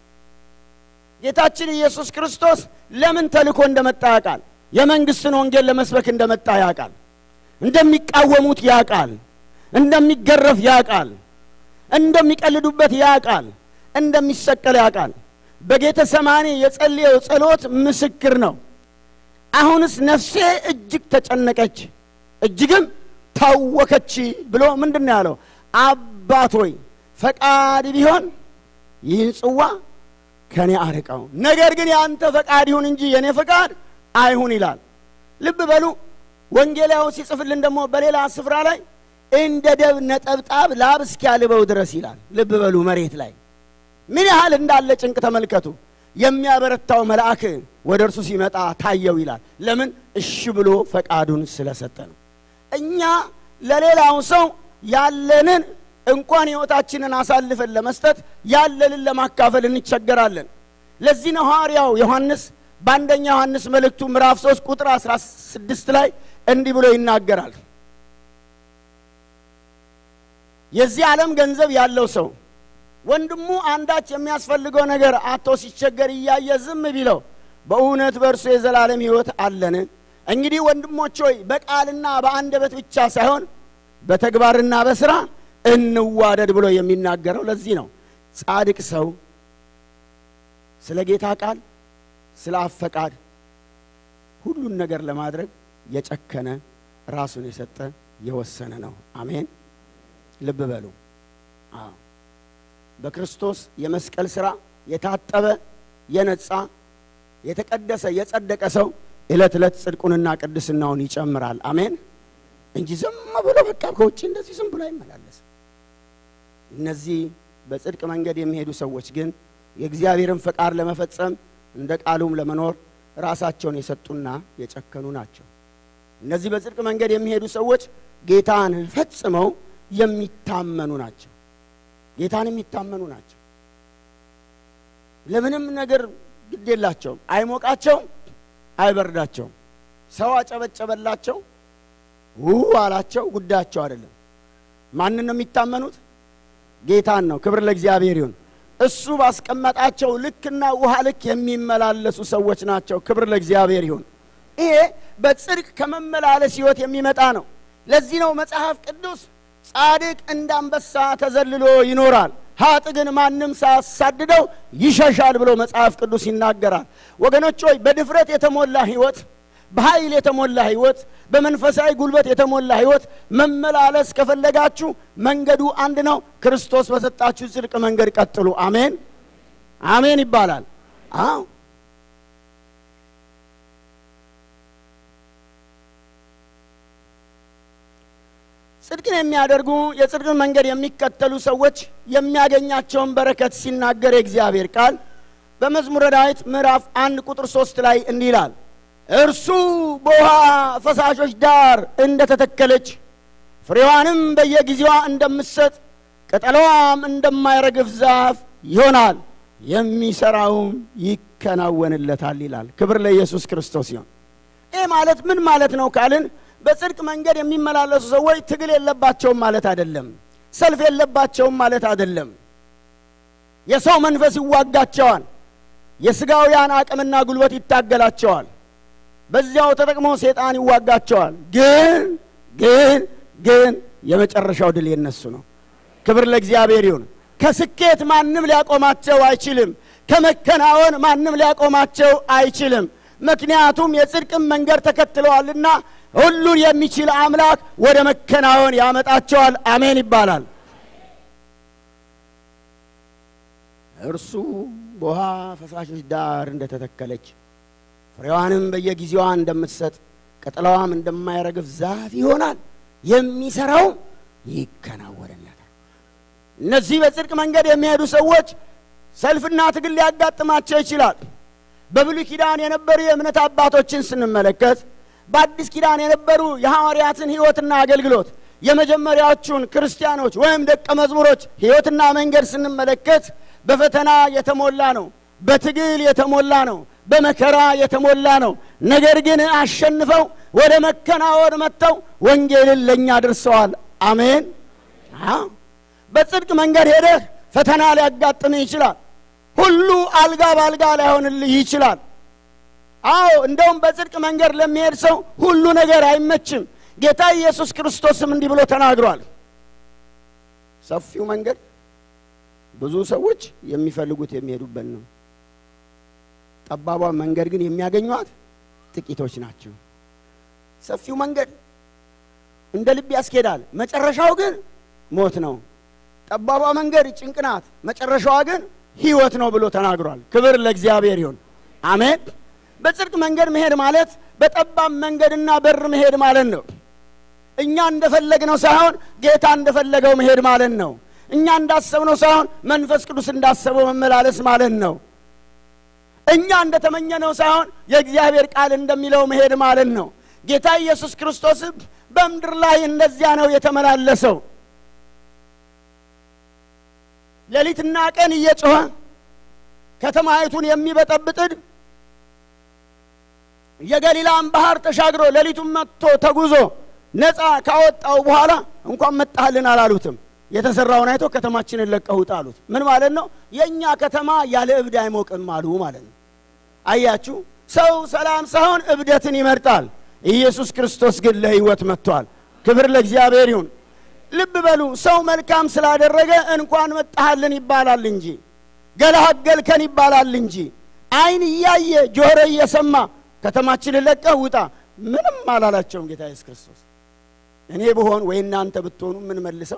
ጌታችን ኢየሱስ ክርስቶስ ለምን ተልኮ እንደመጣ ያውቃል። የመንግስትን ወንጌል ለመስበክ እንደመጣ ያውቃል። እንደሚቃወሙት ያውቃል። እንደሚገረፍ ያውቃል። እንደሚቀልዱበት ያውቃል። እንደሚሰቀል ያውቃል። በጌተ ሰማኒ የጸለየው ጸሎት ምስክር ነው። አሁንስ ነፍሴ እጅግ ተጨነቀች፣ እጅግም ታወከች ብሎ ምንድን ነው ያለው? አባት ሆይ ፈቃድ ቢሆን ይህን ጽዋ ከኔ አርቀው፣ ነገር ግን የአንተ ፈቃድ ይሁን እንጂ የእኔ ፈቃድ አይሁን ይላል። ልብ በሉ። ወንጌላው ሲጽፍልን ደግሞ በሌላ ስፍራ ላይ እንደ ደብ ነጠብጣብ ላብ እስኪያልበው ድረስ ይላል። ልብ በሉ። መሬት ላይ ምን ያህል እንዳለ ጭንቅ ተመልከቱ። የሚያበረታው መልአክ ወደ እርሱ ሲመጣ ታየው ይላል። ለምን? እሺ ብሎ ፈቃዱን ስለሰጠ ነው። እኛ ለሌላው ሰው ያለንን እንኳን ሕይወታችንን አሳልፈን ለመስጠት ያለንን ለማካፈል እንቸገራለን። ለዚህ ነው ሐዋርያው ዮሐንስ በአንደኛ ዮሐንስ መልእክቱ ምዕራፍ 3 ቁጥር 16 ላይ እንዲህ ብሎ ይናገራል። የዚህ ዓለም ገንዘብ ያለው ሰው ወንድሙ አንዳች የሚያስፈልገው ነገር አቶ ሲቸገር እያየ ዝም ቢለው በእውነት በእርሱ የዘላለም ሕይወት አለን? እንግዲህ ወንድሞች ሆይ በቃልና በአንደበት ብቻ ሳይሆን በተግባርና በስራ እንዋደድ ብሎ የሚናገረው ለዚህ ነው። ጻድቅ ሰው ስለ ጌታ ቃል፣ ስለ አፈቃድ ሁሉን ነገር ለማድረግ የጨከነ ራሱን የሰጠ የወሰነ ነው። አሜን። ልብ በሉ። አዎ በክርስቶስ የመስቀል ሥራ የታጠበ የነጻ የተቀደሰ የጸደቀ ሰው ዕለት ዕለት ጽድቁንና ቅድስናውን ይጨምራል። አሜን እንጂ ዝም ብሎ በቃ ከውጭ እንደዚህ ዝም ብሎ አይመላለስም። እነዚህ በጽድቅ መንገድ የሚሄዱ ሰዎች ግን የእግዚአብሔርን ፈቃድ ለመፈጸም እንደ ቃሉም ለመኖር ራሳቸውን የሰጡና የጨከኑ ናቸው። እነዚህ በጽድቅ መንገድ የሚሄዱ ሰዎች ጌታን ፈጽመው የሚታመኑ ናቸው። ጌታን የሚታመኑ ናቸው። ለምንም ነገር ግድ የላቸውም። አይሞቃቸውም፣ አይበርዳቸውም። ሰው አጨበጨበላቸው፣ ው አላቸው፣ ጉዳያቸው አይደለም። ማንን ነው የሚታመኑት? ጌታን ነው። ክብር ለእግዚአብሔር ይሁን። እሱ ባስቀመጣቸው ልክና ውሃ ልክ የሚመላለሱ ሰዎች ናቸው። ክብር ለእግዚአብሔር ይሁን። ይሄ በጽድቅ ከመመላለስ ሕይወት የሚመጣ ነው። ለዚህ ነው መጽሐፍ ቅዱስ ጻድቅ እንደ አንበሳ ተዘልሎ ይኖራል፣ ሀጥ ግን ማንም ሳያሳድደው ይሸሻል ብሎ መጽሐፍ ቅዱስ ይናገራል። ወገኖች ሆይ በድፍረት የተሞላ ሕይወት፣ በኃይል የተሞላ ሕይወት፣ በመንፈሳዊ ጉልበት የተሞላ ሕይወት መመላለስ ከፈለጋችሁ መንገዱ አንድ ነው። ክርስቶስ በሰጣችሁ ጽድቅ መንገድ ቀጥሉ። አሜን አሜን ይባላል። አዎ ጽድቅን የሚያደርጉ የጽድቅን መንገድ የሚከተሉ ሰዎች የሚያገኛቸውን በረከት ሲናገር የእግዚአብሔር ቃል በመዝሙረ ዳዊት ምዕራፍ አንድ ቁጥር ሶስት ላይ እንዲህ ይላል፣ እርሱ በውሃ ፈሳሾች ዳር እንደተተከለች ፍሬዋንም በየጊዜዋ እንደምትሰጥ ቅጠሏም እንደማይረግፍ ዛፍ ይሆናል፣ የሚሰራውም ይከናወንለታል ይላል። ክብር ለኢየሱስ ክርስቶስ ይሁን። ይህ ማለት ምን ማለት ነው ካልን በጽድቅ መንገድ የሚመላለሱ ሰዎች ትግል የለባቸውም ማለት አይደለም። ሰልፍ የለባቸውም ማለት አይደለም። የሰው መንፈስ ይዋጋቸዋል። የስጋውያን አቅምና ጉልበት ይታገላቸዋል። በዚያው ተጠቅሞ ሴጣን ይዋጋቸዋል። ግን ግን ግን የመጨረሻው ድል የነሱ ነው። ክብር ለእግዚአብሔር ይሁን። ከስኬት ማንም ሊያቆማቸው አይችልም። ከመከናወን ማንም ሊያቆማቸው አይችልም። ምክንያቱም የጽድቅን መንገድ ተከትለዋልና ሁሉን የሚችል አምላክ ወደ መከናወን ያመጣቸዋል። አሜን ይባላል። እርሱ በውሃ ፈሳሾች ዳር እንደተተከለች ፍሬዋንም በየጊዜዋ እንደምትሰጥ ቅጠላዋም እንደማይረግፍ ዛፍ ይሆናል፣ የሚሰራው ይከናወንለታል። እነዚህ በጽድቅ መንገድ የሚሄዱ ሰዎች ሰልፍና ትግል ሊያጋጥማቸው ይችላል። በብሉይ ኪዳን የነበሩ የእምነት አባቶችን ስንመለከት በአዲስ ኪዳን የነበሩ የሐዋርያትን ሕይወትና አገልግሎት የመጀመሪያዎቹን ክርስቲያኖች ወይም ደቀ መዝሙሮች ሕይወትና መንገድ ስንመለከት በፈተና የተሞላ ነው። በትግል የተሞላ ነው። በመከራ የተሞላ ነው። ነገር ግን አሸንፈው ወደ መከናወን መጥተው ወንጌልን ለእኛ አድርሰዋል። አሜን። በጽድቅ መንገድ ሄደህ ፈተና ሊያጋጥምህ ይችላል። ሁሉ አልጋ በአልጋ ላይሆንልህ ይችላል። አዎ እንደውም በጽድቅ መንገድ ለሚሄድ ሰው ሁሉ ነገር አይመችም። ጌታ ኢየሱስ ክርስቶስም እንዲህ ብሎ ተናግሯል። ሰፊው መንገድ ብዙ ሰዎች የሚፈልጉት የሚሄዱበት ነው። ጠባቧ መንገድ ግን የሚያገኟት ጥቂቶች ናቸው። ሰፊው መንገድ እንደ ልብ ያስኬዳል፣ መጨረሻው ግን ሞት ነው። ጠባቧ መንገድ ጭንቅ ናት፣ መጨረሻዋ ግን ሕይወት ነው ብሎ ተናግሯል። ክብር ለእግዚአብሔር ይሁን፣ አሜን። በጽድቅ መንገድ መሄድ ማለት በጠባብ መንገድና በር መሄድ ማለት ነው። እኛ እንደፈለግነው ሳይሆን ጌታ እንደፈለገው መሄድ ማለት ነው። እኛ እንዳሰብነው ሳይሆን መንፈስ ቅዱስ እንዳሰበው መመላለስ ማለት ነው። እኛ እንደተመኘነው ሳይሆን የእግዚአብሔር ቃል እንደሚለው መሄድ ማለት ነው። ጌታ ኢየሱስ ክርስቶስ በምድር ላይ እንደዚያ ነው የተመላለሰው። ሌሊትና ቀን እየጮኸ ከተማይቱን የሚበጠብጥድ የገሊላን ባህር ተሻግሮ ሌሊቱን መጥቶ ተጉዞ ነፃ ካወጣው በኋላ እንኳን መጣህልን አላሉትም። የተሰራውን አይቶ ከተማችንን ለቀህ ውጣ አሉት። ምን ማለት ነው? የእኛ ከተማ ያለ እብድ አይሞቅም አሉ ማለት ነው። አያችሁ፣ ሰው ሰላም ሳይሆን እብደትን ይመርጣል። ኢየሱስ ክርስቶስ ግን ለሕይወት መጥቷል። ክብር ለእግዚአብሔር ይሁን። ልብ በሉ፣ ሰው መልካም ስላደረገ እንኳን መጣህልን ይባላል እንጂ ገላገልከን ይባላል እንጂ ዓይን እያየ ጆሮ እየሰማ ከተማችንን ለቀህ ውጣ ምንም አላላቸውም ጌታ ኢየሱስ ክርስቶስ። እኔ ብሆን ወይ እናንተ ብትሆኑ ምን መልሰው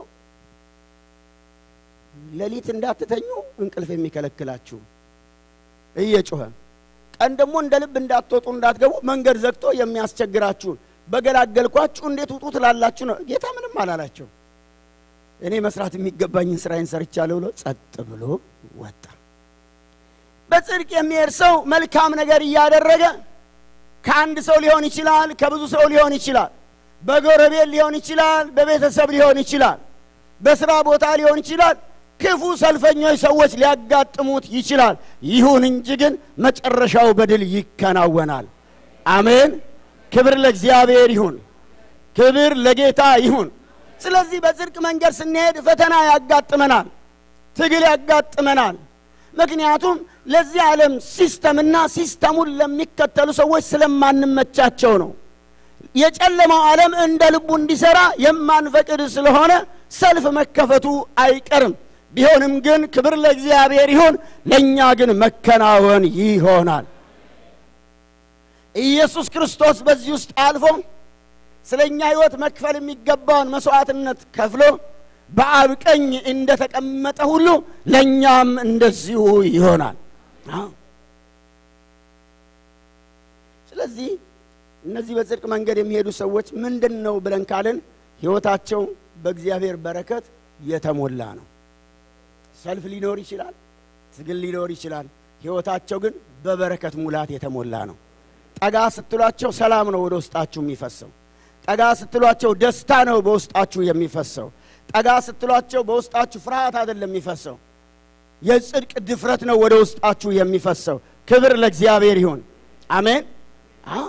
ሌሊት እንዳትተኙ እንቅልፍ የሚከለክላችሁ እየጮኸ ቀን ደግሞ እንደ ልብ እንዳትወጡ እንዳትገቡ መንገድ ዘግቶ የሚያስቸግራችሁን በገላገልኳችሁ እንዴት ውጡ ትላላችሁ ነው። ጌታ ምንም አላላቸው። እኔ መስራት የሚገባኝን ስራዬን ሰርቻለሁ ብሎ ጸጥ ብሎ ወጣ። በጽድቅ የሚሄድ ሰው መልካም ነገር እያደረገ ከአንድ ሰው ሊሆን ይችላል፣ ከብዙ ሰው ሊሆን ይችላል፣ በጎረቤት ሊሆን ይችላል፣ በቤተሰብ ሊሆን ይችላል፣ በስራ ቦታ ሊሆን ይችላል። ክፉ ሰልፈኞች ሰዎች ሊያጋጥሙት ይችላል። ይሁን እንጂ ግን መጨረሻው በድል ይከናወናል። አሜን። ክብር ለእግዚአብሔር ይሁን፣ ክብር ለጌታ ይሁን። ስለዚህ በጽድቅ መንገድ ስንሄድ ፈተና ያጋጥመናል፣ ትግል ያጋጥመናል። ምክንያቱም ለዚህ ዓለም ሲስተምና ሲስተሙን ለሚከተሉ ሰዎች ስለማንመቻቸው ነው። የጨለማው ዓለም እንደ ልቡ እንዲሰራ የማንፈቅድ ስለሆነ ሰልፍ መከፈቱ አይቀርም። ቢሆንም ግን ክብር ለእግዚአብሔር ይሁን፣ ለእኛ ግን መከናወን ይሆናል። ኢየሱስ ክርስቶስ በዚህ ውስጥ አልፎ ስለ እኛ ሕይወት መክፈል የሚገባውን መሥዋዕትነት ከፍሎ በአብ ቀኝ እንደተቀመጠ ሁሉ ለእኛም እንደዚሁ ይሆናል። ስለዚህ እነዚህ በጽድቅ መንገድ የሚሄዱ ሰዎች ምንድን ነው ብለን ካልን ሕይወታቸው በእግዚአብሔር በረከት የተሞላ ነው። ሰልፍ ሊኖር ይችላል፣ ትግል ሊኖር ይችላል። ሕይወታቸው ግን በበረከት ሙላት የተሞላ ነው። ጠጋ ስትሏቸው ሰላም ነው ወደ ውስጣችሁ የሚፈሰው። ጠጋ ስትሏቸው ደስታ ነው በውስጣችሁ የሚፈሰው። ጠጋ ስትሏቸው በውስጣችሁ ፍርሃት አይደለም የሚፈሰው፣ የጽድቅ ድፍረት ነው ወደ ውስጣችሁ የሚፈሰው። ክብር ለእግዚአብሔር ይሁን። አሜን። አዎ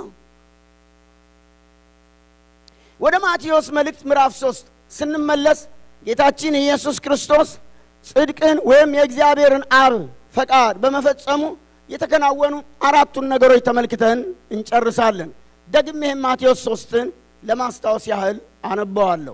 ወደ ማቴዎስ መልእክት ምዕራፍ ሶስት ስንመለስ ጌታችን ኢየሱስ ክርስቶስ ጽድቅን ወይም የእግዚአብሔርን አብ ፈቃድ በመፈጸሙ የተከናወኑ አራቱን ነገሮች ተመልክተን እንጨርሳለን። ደግሜ ይህም ማቴዎስ ሶስትን ለማስታወስ ያህል አነበዋለሁ።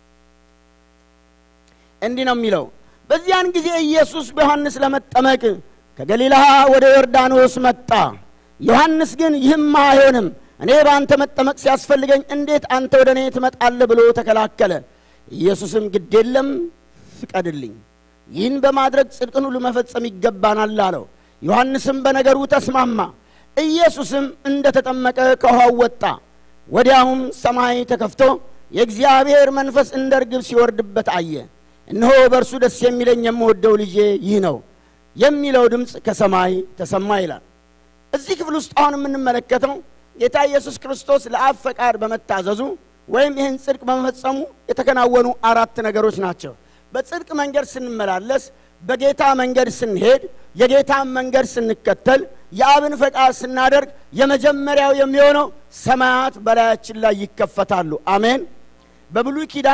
እንዲህ ነው የሚለው፣ በዚያን ጊዜ ኢየሱስ በዮሐንስ ለመጠመቅ ከገሊላ ወደ ዮርዳኖስ መጣ። ዮሐንስ ግን ይህማ አይሆንም፣ እኔ በአንተ መጠመቅ ሲያስፈልገኝ እንዴት አንተ ወደ እኔ ትመጣለህ ብሎ ተከላከለ። ኢየሱስም ግድ የለም ፍቀድልኝ፣ ይህን በማድረግ ጽድቅን ሁሉ መፈጸም ይገባናል አለው። ዮሐንስም በነገሩ ተስማማ። ኢየሱስም እንደ ተጠመቀ ከውኃው ወጣ። ወዲያውም ሰማይ ተከፍቶ የእግዚአብሔር መንፈስ እንደ ርግብ ሲወርድበት አየ። እነሆ በእርሱ ደስ የሚለኝ የምወደው ልጄ ይህ ነው የሚለው ድምፅ ከሰማይ ተሰማ ይላል። እዚህ ክፍል ውስጥ አሁን የምንመለከተው ጌታ ኢየሱስ ክርስቶስ ለአብ ፈቃድ በመታዘዙ ወይም ይህን ጽድቅ በመፈጸሙ የተከናወኑ አራት ነገሮች ናቸው። በጽድቅ መንገድ ስንመላለስ፣ በጌታ መንገድ ስንሄድ፣ የጌታን መንገድ ስንከተል፣ የአብን ፈቃድ ስናደርግ የመጀመሪያው የሚሆነው ሰማያት በላያችን ላይ ይከፈታሉ። አሜን። በብሉይ ኪዳን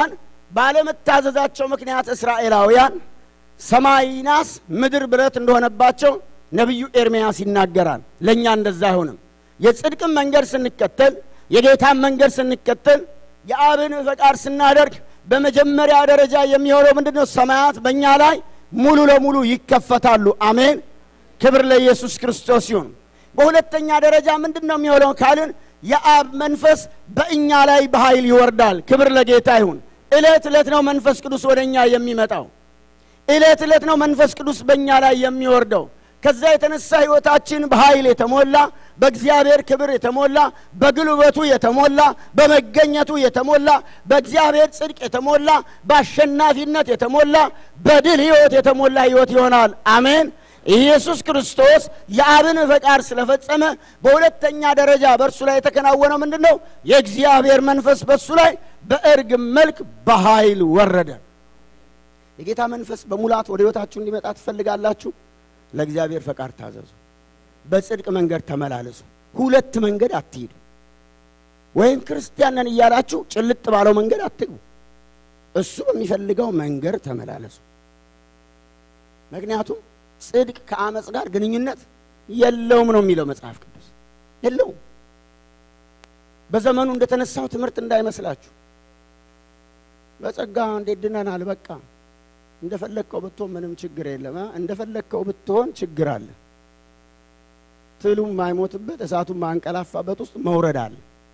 ባለመታዘዛቸው ምክንያት እስራኤላውያን ሰማይ ናስ ምድር ብረት እንደሆነባቸው ነቢዩ ኤርምያስ ይናገራል። ለእኛ እንደዛ አይሆንም። የጽድቅን መንገድ ስንከተል፣ የጌታን መንገድ ስንከተል፣ የአብን ፈቃድ ስናደርግ በመጀመሪያ ደረጃ የሚሆነው ምንድን ነው? ሰማያት በእኛ ላይ ሙሉ ለሙሉ ይከፈታሉ። አሜን። ክብር ለኢየሱስ ክርስቶስ ይሁን። በሁለተኛ ደረጃ ምንድን ነው የሚሆነው ካልን የአብ መንፈስ በእኛ ላይ በኃይል ይወርዳል። ክብር ለጌታ ይሁን። ዕለት ዕለት ነው መንፈስ ቅዱስ ወደ እኛ የሚመጣው። ዕለት ዕለት ነው መንፈስ ቅዱስ በእኛ ላይ የሚወርደው። ከዛ የተነሳ ሕይወታችን በኃይል የተሞላ በእግዚአብሔር ክብር የተሞላ በግልበቱ የተሞላ በመገኘቱ የተሞላ በእግዚአብሔር ጽድቅ የተሞላ በአሸናፊነት የተሞላ በድል ሕይወት የተሞላ ሕይወት ይሆናል። አሜን። ኢየሱስ ክርስቶስ የአብን ፈቃድ ስለፈጸመ በሁለተኛ ደረጃ በእርሱ ላይ የተከናወነው ምንድን ነው? የእግዚአብሔር መንፈስ በእሱ ላይ በእርግብ መልክ በኃይል ወረደ። የጌታ መንፈስ በሙላት ወደ ሕይወታችሁ እንዲመጣ ትፈልጋላችሁ? ለእግዚአብሔር ፈቃድ ታዘዙ። በጽድቅ መንገድ ተመላለሱ። ሁለት መንገድ አትሂዱ። ወይም ክርስቲያን ነን እያላችሁ ጭልጥ ባለው መንገድ አትግቡ። እሱ በሚፈልገው መንገድ ተመላለሱ። ምክንያቱም ጽድቅ ከአመፅ ጋር ግንኙነት የለውም ነው የሚለው መጽሐፍ ቅዱስ። የለውም። በዘመኑ እንደተነሳው ትምህርት እንዳይመስላችሁ። በጸጋ እንዴት ድነናል፣ በቃ እንደፈለግከው ብትሆን ምንም ችግር የለም። እንደፈለግከው ብትሆን ችግር አለ። ትሉም ማይሞትበት እሳቱም ማንቀላፋበት ውስጥ መውረድ አለ።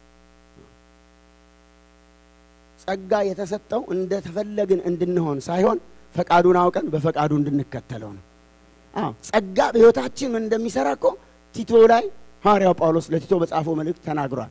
ጸጋ የተሰጠው እንደተፈለግን እንድንሆን ሳይሆን ፈቃዱን አውቀን በፈቃዱ እንድንከተለው ነው። አዎ ጸጋ በሕይወታችን ምን እንደሚሰራ እኮ ቲቶ ላይ ሐዋርያው ጳውሎስ ለቲቶ በጻፈው መልእክት ተናግሯል።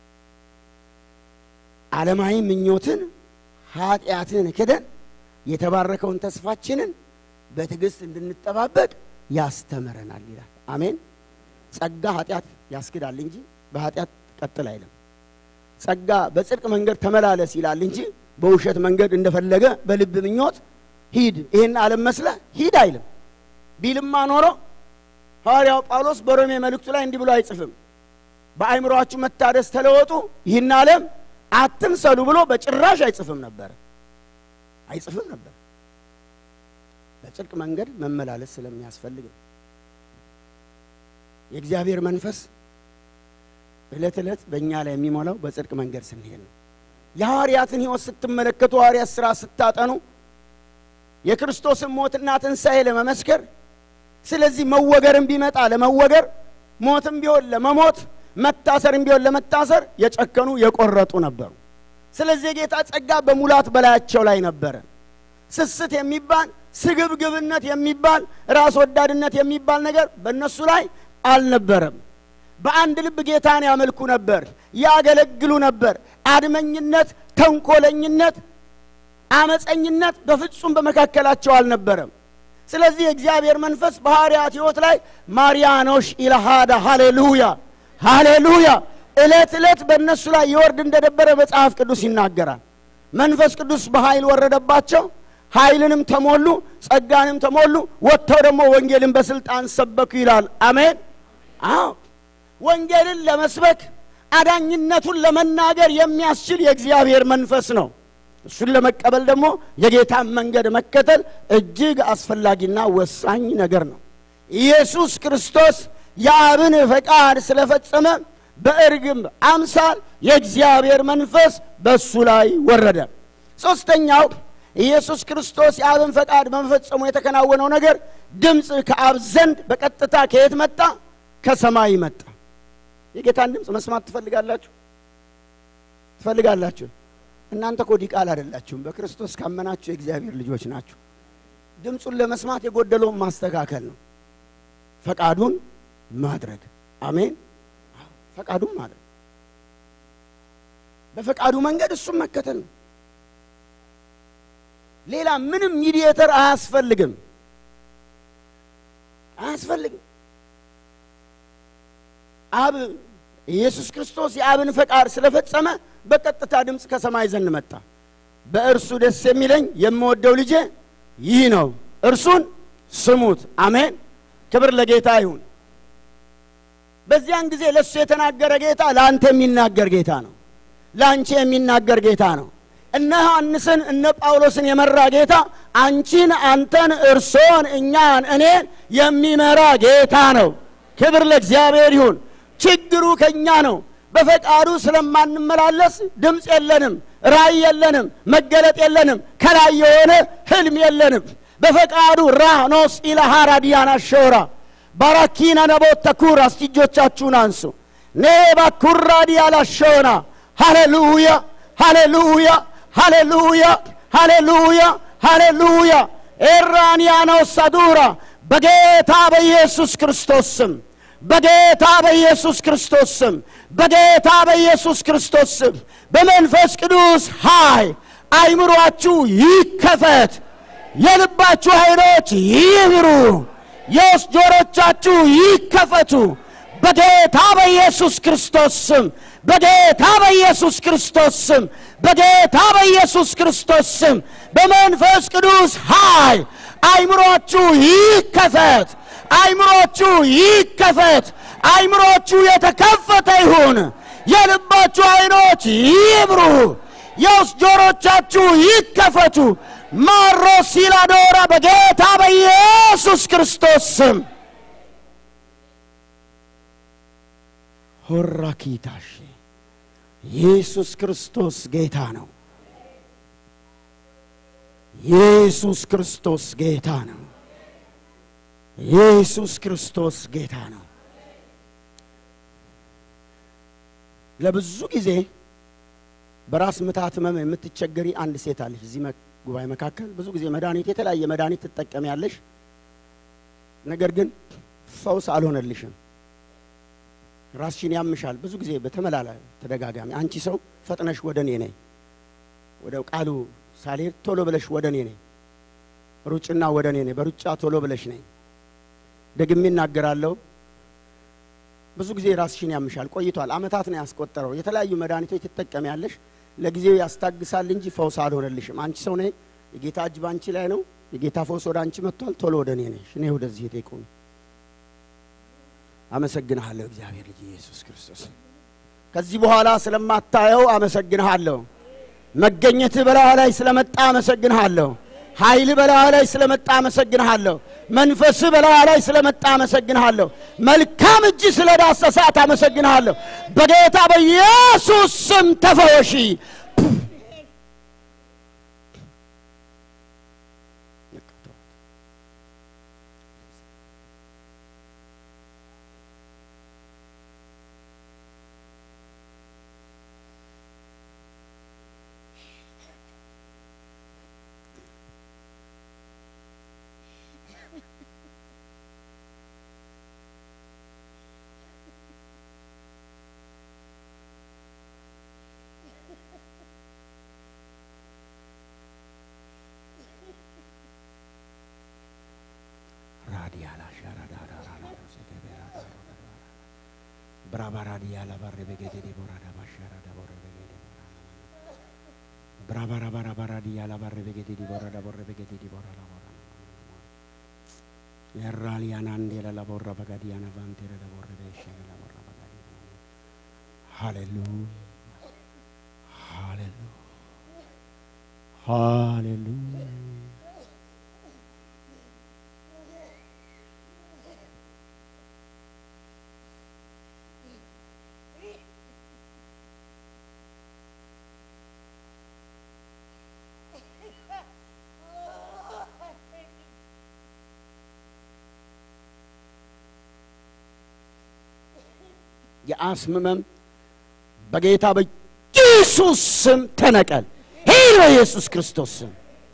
ዓለማዊ ምኞትን ኃጢአትን ክደን የተባረከውን ተስፋችንን በትዕግስት እንድንጠባበቅ ያስተምረናል ይላል። አሜን። ጸጋ ኃጢአት ያስክዳል እንጂ በኃጢአት ቀጥል አይልም። ጸጋ በጽድቅ መንገድ ተመላለስ ይላል እንጂ በውሸት መንገድ እንደፈለገ በልብ ምኞት ሂድ፣ ይህን ዓለም መስለ ሂድ አይልም። ቢልማ ኖሮ ሐዋርያው ጳውሎስ በሮሜ መልእክቱ ላይ እንዲህ ብሎ አይጽፍም። በአእምሮአችሁ መታደስ ተለወጡ፣ ይህን ዓለም አትምሰሉ ብሎ በጭራሽ አይጽፍም ነበር አይጽፍም ነበር። በጽድቅ መንገድ መመላለስ ስለሚያስፈልግ ነው። የእግዚአብሔር መንፈስ ዕለት ዕለት በእኛ ላይ የሚሞላው በጽድቅ መንገድ ስንሄድ ነው። የሐዋርያትን ሕይወት ስትመለከቱ ሐዋርያት ሥራ ስታጠኑ የክርስቶስን ሞትና ትንሣኤ ለመመስከር ስለዚህ መወገርም ቢመጣ ለመወገር ሞትም ቢሆን ለመሞት መታሰርም ቢሆን ለመታሰር የጨከኑ የቆረጡ ነበሩ። ስለዚህ የጌታ ጸጋ በሙላት በላያቸው ላይ ነበረ። ስስት የሚባል ስግብግብነት የሚባል ራስ ወዳድነት የሚባል ነገር በእነሱ ላይ አልነበረም። በአንድ ልብ ጌታን ያመልኩ ነበር፣ ያገለግሉ ነበር። አድመኝነት፣ ተንኮለኝነት፣ አመፀኝነት በፍጹም በመካከላቸው አልነበረም። ስለዚህ የእግዚአብሔር መንፈስ በሐዋርያት ሕይወት ላይ ማርያኖሽ ኢለሃዳ ሃሌሉያ ሃሌሉያ ዕለት ዕለት በእነሱ ላይ ይወርድ እንደነበረ መጽሐፍ ቅዱስ ይናገራል። መንፈስ ቅዱስ በኃይል ወረደባቸው፣ ኃይልንም ተሞሉ፣ ጸጋንም ተሞሉ። ወጥተው ደግሞ ወንጌልን በስልጣን ሰበኩ ይላል። አሜን። አዎ ወንጌልን ለመስበክ አዳኝነቱን ለመናገር የሚያስችል የእግዚአብሔር መንፈስ ነው። እሱን ለመቀበል ደግሞ የጌታን መንገድ መከተል እጅግ አስፈላጊና ወሳኝ ነገር ነው። ኢየሱስ ክርስቶስ የአብን ፈቃድ ስለፈጸመ በእርግብ አምሳል የእግዚአብሔር መንፈስ በእሱ ላይ ወረደ። ሦስተኛው ኢየሱስ ክርስቶስ የአብን ፈቃድ በመፈጸሙ የተከናወነው ነገር ድምፅ ከአብ ዘንድ በቀጥታ ከየት መጣ? ከሰማይ መጣ። የጌታን ድምፅ መስማት ትፈልጋላችሁ? ትፈልጋላችሁ? እናንተ እኮ ዲቃላ አይደላችሁም። በክርስቶስ ካመናችሁ የእግዚአብሔር ልጆች ናችሁ። ድምፁን ለመስማት የጎደለውን ማስተካከል ነው፣ ፈቃዱን ማድረግ። አሜን። ፈቃዱን ማድረግ፣ በፈቃዱ መንገድ እሱም መከተል ነው። ሌላ ምንም ሚዲየተር አያስፈልግም፣ አያስፈልግም። አብ ኢየሱስ ክርስቶስ የአብን ፈቃድ ስለፈጸመ በቀጥታ ድምፅ ከሰማይ ዘንድ መጣ። በእርሱ ደስ የሚለኝ የምወደው ልጄ ይህ ነው፣ እርሱን ስሙት። አሜን። ክብር ለጌታ ይሁን። በዚያን ጊዜ ለእሱ የተናገረ ጌታ ለአንተ የሚናገር ጌታ ነው። ለአንቺ የሚናገር ጌታ ነው። እነ ዮሐንስን እነ ጳውሎስን የመራ ጌታ አንቺን፣ አንተን፣ እርሶን፣ እኛን፣ እኔን የሚመራ ጌታ ነው። ክብር ለእግዚአብሔር ይሁን። ችግሩ ከእኛ ነው። በፈቃዱ ስለማንመላለስ ድምፅ የለንም፣ ራእይ የለንም፣ መገለጥ የለንም፣ ከላይ የሆነ ህልም የለንም። በፈቃዱ ራኖስ ኢላሃራ ዲያና ሾራ ባራኪና ነቦት ተኩራ እስቲ እጆቻችሁን አንሱ። ኔባ ኩራ ዲያላ ሾና ሃሌሉያ ሃሌሉያ ሃሌሉያ ሃሌሉያ ሃሌሉያ ኤራንያኖ ሳዱራ በጌታ በኢየሱስ ክርስቶስ ስም በጌታ በኢየሱስ ክርስቶስ ስም በጌታ በኢየሱስ ክርስቶስ ስም በመንፈስ ቅዱስ ኃይል አይምሯችሁ ይከፈት፣ የልባችሁ አይኖች ይብሩ፣ የውስጥ ጆሮቻችሁ ይከፈቱ። በጌታ በኢየሱስ ክርስቶስ ስም በጌታ በኢየሱስ ክርስቶስ ስም በጌታ በኢየሱስ ክርስቶስ ስም በመንፈስ ቅዱስ ኃይል አይምሮችሁ ይከፈት፣ አይምሮችሁ ይከፈት፣ አይምሮችሁ የተከፈተ ይሁን። የልባችሁ አይኖች ይብሩ፣ የውስጥ ጆሮቻችሁ ይከፈቱ። ማሮ ሲላዶራ በጌታ በኢየሱስ ክርስቶስ ስም ሆራኪታሽ ኢየሱስ ክርስቶስ ጌታ ነው። ኢየሱስ ክርስቶስ ጌታ ነው። ኢየሱስ ክርስቶስ ጌታ ነው። ለብዙ ጊዜ በራስ ምታት ህመም የምትቸገሪ አንድ ሴት አለች እዚህ ጉባኤ መካከል። ብዙ ጊዜ መድኃኒት የተለያየ መድኃኒት ትጠቀሚያለሽ፣ ነገር ግን ፈውስ አልሆነልሽም። ራስሽን ያምሻል። ብዙ ጊዜ በተመላላ ተደጋጋሚ አንቺ ሰው ፈጥነሽ ወደ እኔ ነይ፣ ወደ ቃሉ ሳልሄድ ቶሎ ብለሽ ወደ እኔ ነይ፣ ሩጭና ወደ እኔ ነይ፣ በሩጫ ቶሎ ብለሽ ነይ። ደግሜ እናገራለሁ። ብዙ ጊዜ ራስሽን ያምሻል። ቆይቷል፣ አመታት ነው ያስቆጠረው። የተለያዩ መድኃኒቶች ትጠቀሚያለሽ፣ ለጊዜው ያስታግሳል እንጂ ፈውስ አልሆነልሽም። አንቺ ሰው ነይ፣ የጌታ እጅ ባንቺ ላይ ነው። የጌታ ፈውስ ወደ አንቺ መጥቷል። ቶሎ ወደ እኔ ነሽ። እኔ ወደዚህ ቴቁም አመሰግንሃለሁ እግዚአብሔር ልጅ ኢየሱስ ክርስቶስ። ከዚህ በኋላ ስለማታየው አመሰግንሃለሁ። መገኘትህ በላዩ ላይ ስለመጣ አመሰግንሃለሁ። ኃይል በላዩ ላይ ስለመጣ አመሰግንሃለሁ። መንፈስህ በላዩ ላይ ስለመጣ አመሰግንሃለሁ። መልካም እጅ ስለ ዳሰሳት አመሰግንሃለሁ። በጌታ በኢየሱስ ስም ተፈወሺ። ብራባራዲያ ላባረ በጌዴ ቦራዳ ባሻራ ዳቦረ በጌዴ ብራባራባራባራዲያ ላባረ በጌዴ ቦራዳ ቦረ በጌዴ ቦራዳ ቦራ የራሊያና እንዴላ ላቦራ በጋዲያና ቫንቴረ ላቦረ በሸገ ላቦራ በጋዲያ ሃሌሉያ ሃሌሉያ ሃሌሉያ የአስም ህመም በጌታ በኢየሱስ ስም ተነቀል። ሂድ በኢየሱስ ክርስቶስ ስም።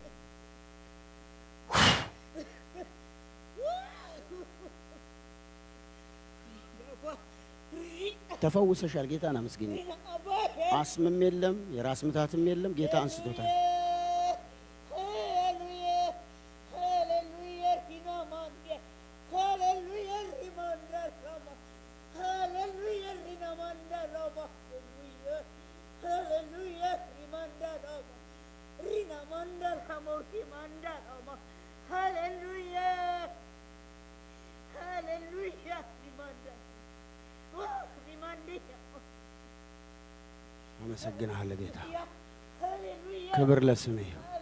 ተፈውሰሻል። ጌታን አመስግኝ። አስምም የለም፣ የራስ ምታትም የለም። ጌታ አንስቶታል። አመሰግናለሁ ጌታ ክብር ለስሜ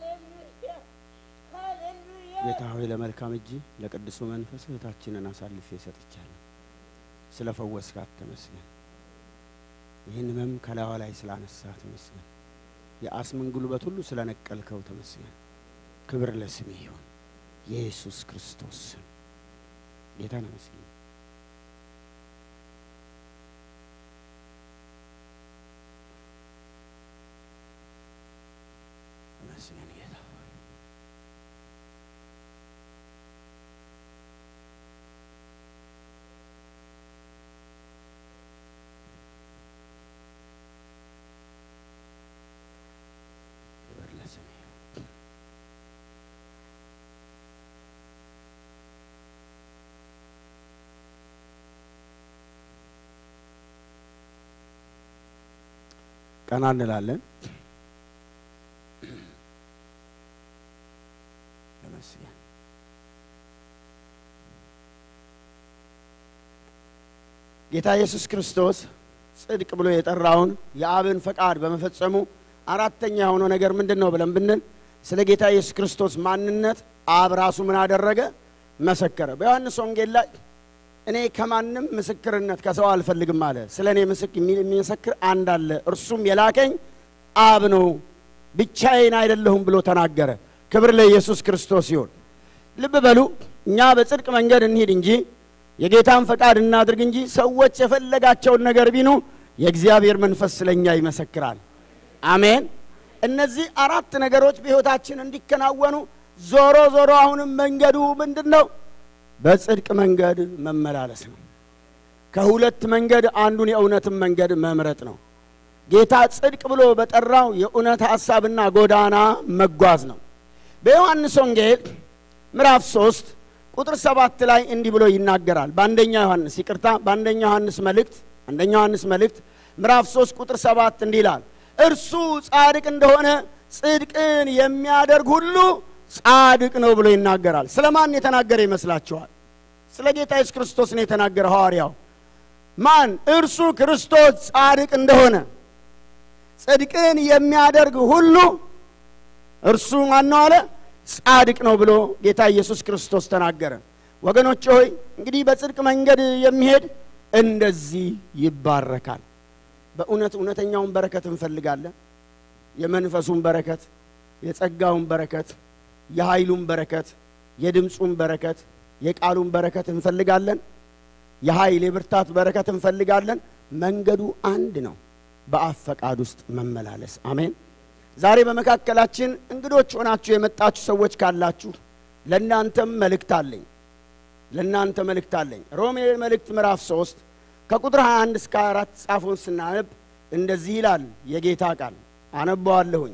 ጌታ ሆይ ለመልካም እጅ ለቅዱሱ መንፈስ እህታችንን አሳልፌ ሰጥቻለሁ። ስለ ፈወስካት ተመስገን። ይህን ህመም ከላዋ ላይ ስላነሳ ተመስገን። የአስምን ጉልበት ሁሉ ስለ ነቀልከው ተመስገን። ክብር ለስሜ ይሁን የኢየሱስ ክርስቶስ ስም ጌታን አመስግን። ተመስገን ጌታ ሆይ ክብር ለስሜ ይሁን። ቀና እንላለን። ተመስገን። ጌታ ኢየሱስ ክርስቶስ ጽድቅ ብሎ የጠራውን የአብን ፈቃድ በመፈጸሙ አራተኛ የሆነው ነገር ምንድን ነው ብለን ብንል ስለ ጌታ ኢየሱስ ክርስቶስ ማንነት አብ ራሱ ምን አደረገ? መሰከረ። በዮሐንስ ወንጌል ላይ እኔ ከማንም ምስክርነት ከሰው አልፈልግም አለ። ስለ እኔ ምስክ የሚመሰክር አንድ አለ፣ እርሱም የላከኝ አብ ነው፣ ብቻዬን አይደለሁም ብሎ ተናገረ። ክብር ለኢየሱስ ክርስቶስ ይሁን። ልብ በሉ፣ እኛ በጽድቅ መንገድ እንሂድ እንጂ የጌታን ፈቃድ እናድርግ እንጂ ሰዎች የፈለጋቸውን ነገር ቢኑ የእግዚአብሔር መንፈስ ስለኛ ይመሰክራል። አሜን። እነዚህ አራት ነገሮች በሕይወታችን እንዲከናወኑ ዞሮ ዞሮ አሁንም መንገዱ ምንድን ነው? በጽድቅ መንገድ መመላለስ ነው። ከሁለት መንገድ አንዱን የእውነትን መንገድ መምረጥ ነው። ጌታ ጽድቅ ብሎ በጠራው የእውነት ሐሳብና ጎዳና መጓዝ ነው። በዮሐንስ ወንጌል ምዕራፍ ሶስት ቁጥር ሰባት ላይ እንዲህ ብሎ ይናገራል። በአንደኛ ዮሐንስ ይቅርታ፣ በአንደኛ ዮሐንስ መልእክት አንደኛ ዮሐንስ መልእክት ምዕራፍ ሶስት ቁጥር ሰባት እንዲህ ይላል እርሱ ጻድቅ እንደሆነ ጽድቅን የሚያደርግ ሁሉ ጻድቅ ነው ብሎ ይናገራል። ስለ ማን የተናገረ ይመስላችኋል? ስለ ጌታ ኢየሱስ ክርስቶስ ነው የተናገረ ሐዋርያው። ማን? እርሱ ክርስቶስ ጻድቅ እንደሆነ ጽድቅን የሚያደርግ ሁሉ እርሱ ማን ነው አለ? ጻድቅ ነው ብሎ ጌታ ኢየሱስ ክርስቶስ ተናገረ። ወገኖች ሆይ እንግዲህ በጽድቅ መንገድ የሚሄድ እንደዚህ ይባረካል። በእውነት እውነተኛውን በረከት እንፈልጋለን። የመንፈሱን በረከት፣ የጸጋውን በረከት፣ የኃይሉን በረከት፣ የድምፁን በረከት፣ የቃሉን በረከት እንፈልጋለን። የኃይል የብርታት በረከት እንፈልጋለን። መንገዱ አንድ ነው፣ በአብ ፈቃድ ውስጥ መመላለስ። አሜን። ዛሬ በመካከላችን እንግዶች ሆናችሁ የመጣችሁ ሰዎች ካላችሁ ለእናንተም መልእክት አለኝ። ለእናንተ መልእክት አለኝ። ሮሜ መልእክት ምዕራፍ 3 ከቁጥር 21 እስከ 24 ጻፉን ስናነብ እንደዚህ ይላል የጌታ ቃል አነባዋለሁኝ።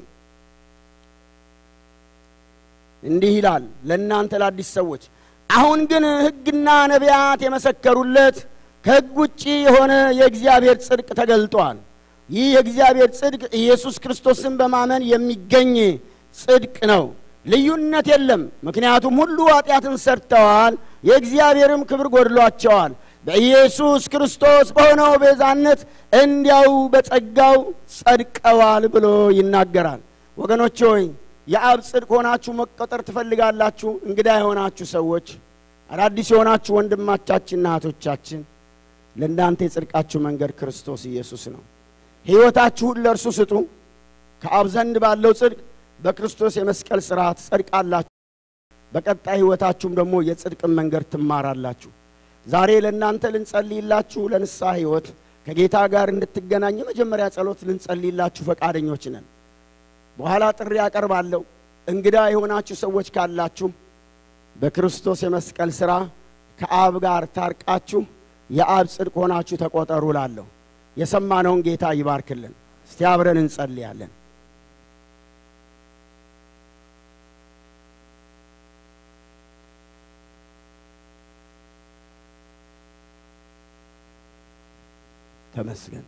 እንዲህ ይላል ለእናንተ ለአዲስ ሰዎች፣ አሁን ግን ሕግና ነቢያት የመሰከሩለት ከሕግ ውጭ የሆነ የእግዚአብሔር ጽድቅ ተገልጧል። ይህ የእግዚአብሔር ጽድቅ ኢየሱስ ክርስቶስን በማመን የሚገኝ ጽድቅ ነው። ልዩነት የለም፣ ምክንያቱም ሁሉ ኃጢአትን ሰርተዋል፣ የእግዚአብሔርም ክብር ጎድሏቸዋል። በኢየሱስ ክርስቶስ በሆነው ቤዛነት እንዲያው በጸጋው ጸድቀዋል ብሎ ይናገራል። ወገኖች ሆይ የአብ ጽድቅ ሆናችሁ መቆጠር ትፈልጋላችሁ? እንግዳ የሆናችሁ ሰዎች፣ አዳዲስ የሆናችሁ ወንድማቻችንና እህቶቻችን ለእናንተ የጽድቃችሁ መንገድ ክርስቶስ ኢየሱስ ነው። ሕይወታችሁን ለእርሱ ስጡ። ከአብ ዘንድ ባለው ጽድቅ በክርስቶስ የመስቀል ሥርዓት ጸድቃላችሁ። በቀጣይ ሕይወታችሁም ደግሞ የጽድቅን መንገድ ትማራላችሁ። ዛሬ ለእናንተ ልንጸልይላችሁ ለንስሐ ሕይወት ከጌታ ጋር እንድትገናኝ የመጀመሪያ ጸሎት ልንጸልይላችሁ ፈቃደኞች ነን። በኋላ ጥሪ ያቀርባለሁ። እንግዳ የሆናችሁ ሰዎች ካላችሁ በክርስቶስ የመስቀል ሥራ ከአብ ጋር ታርቃችሁ የአብ ጽድቅ ሆናችሁ ተቆጠሩ ላለሁ የሰማነውን ጌታ ይባርክልን። እስቲ አብረን እንጸልያለን። ተመስገን።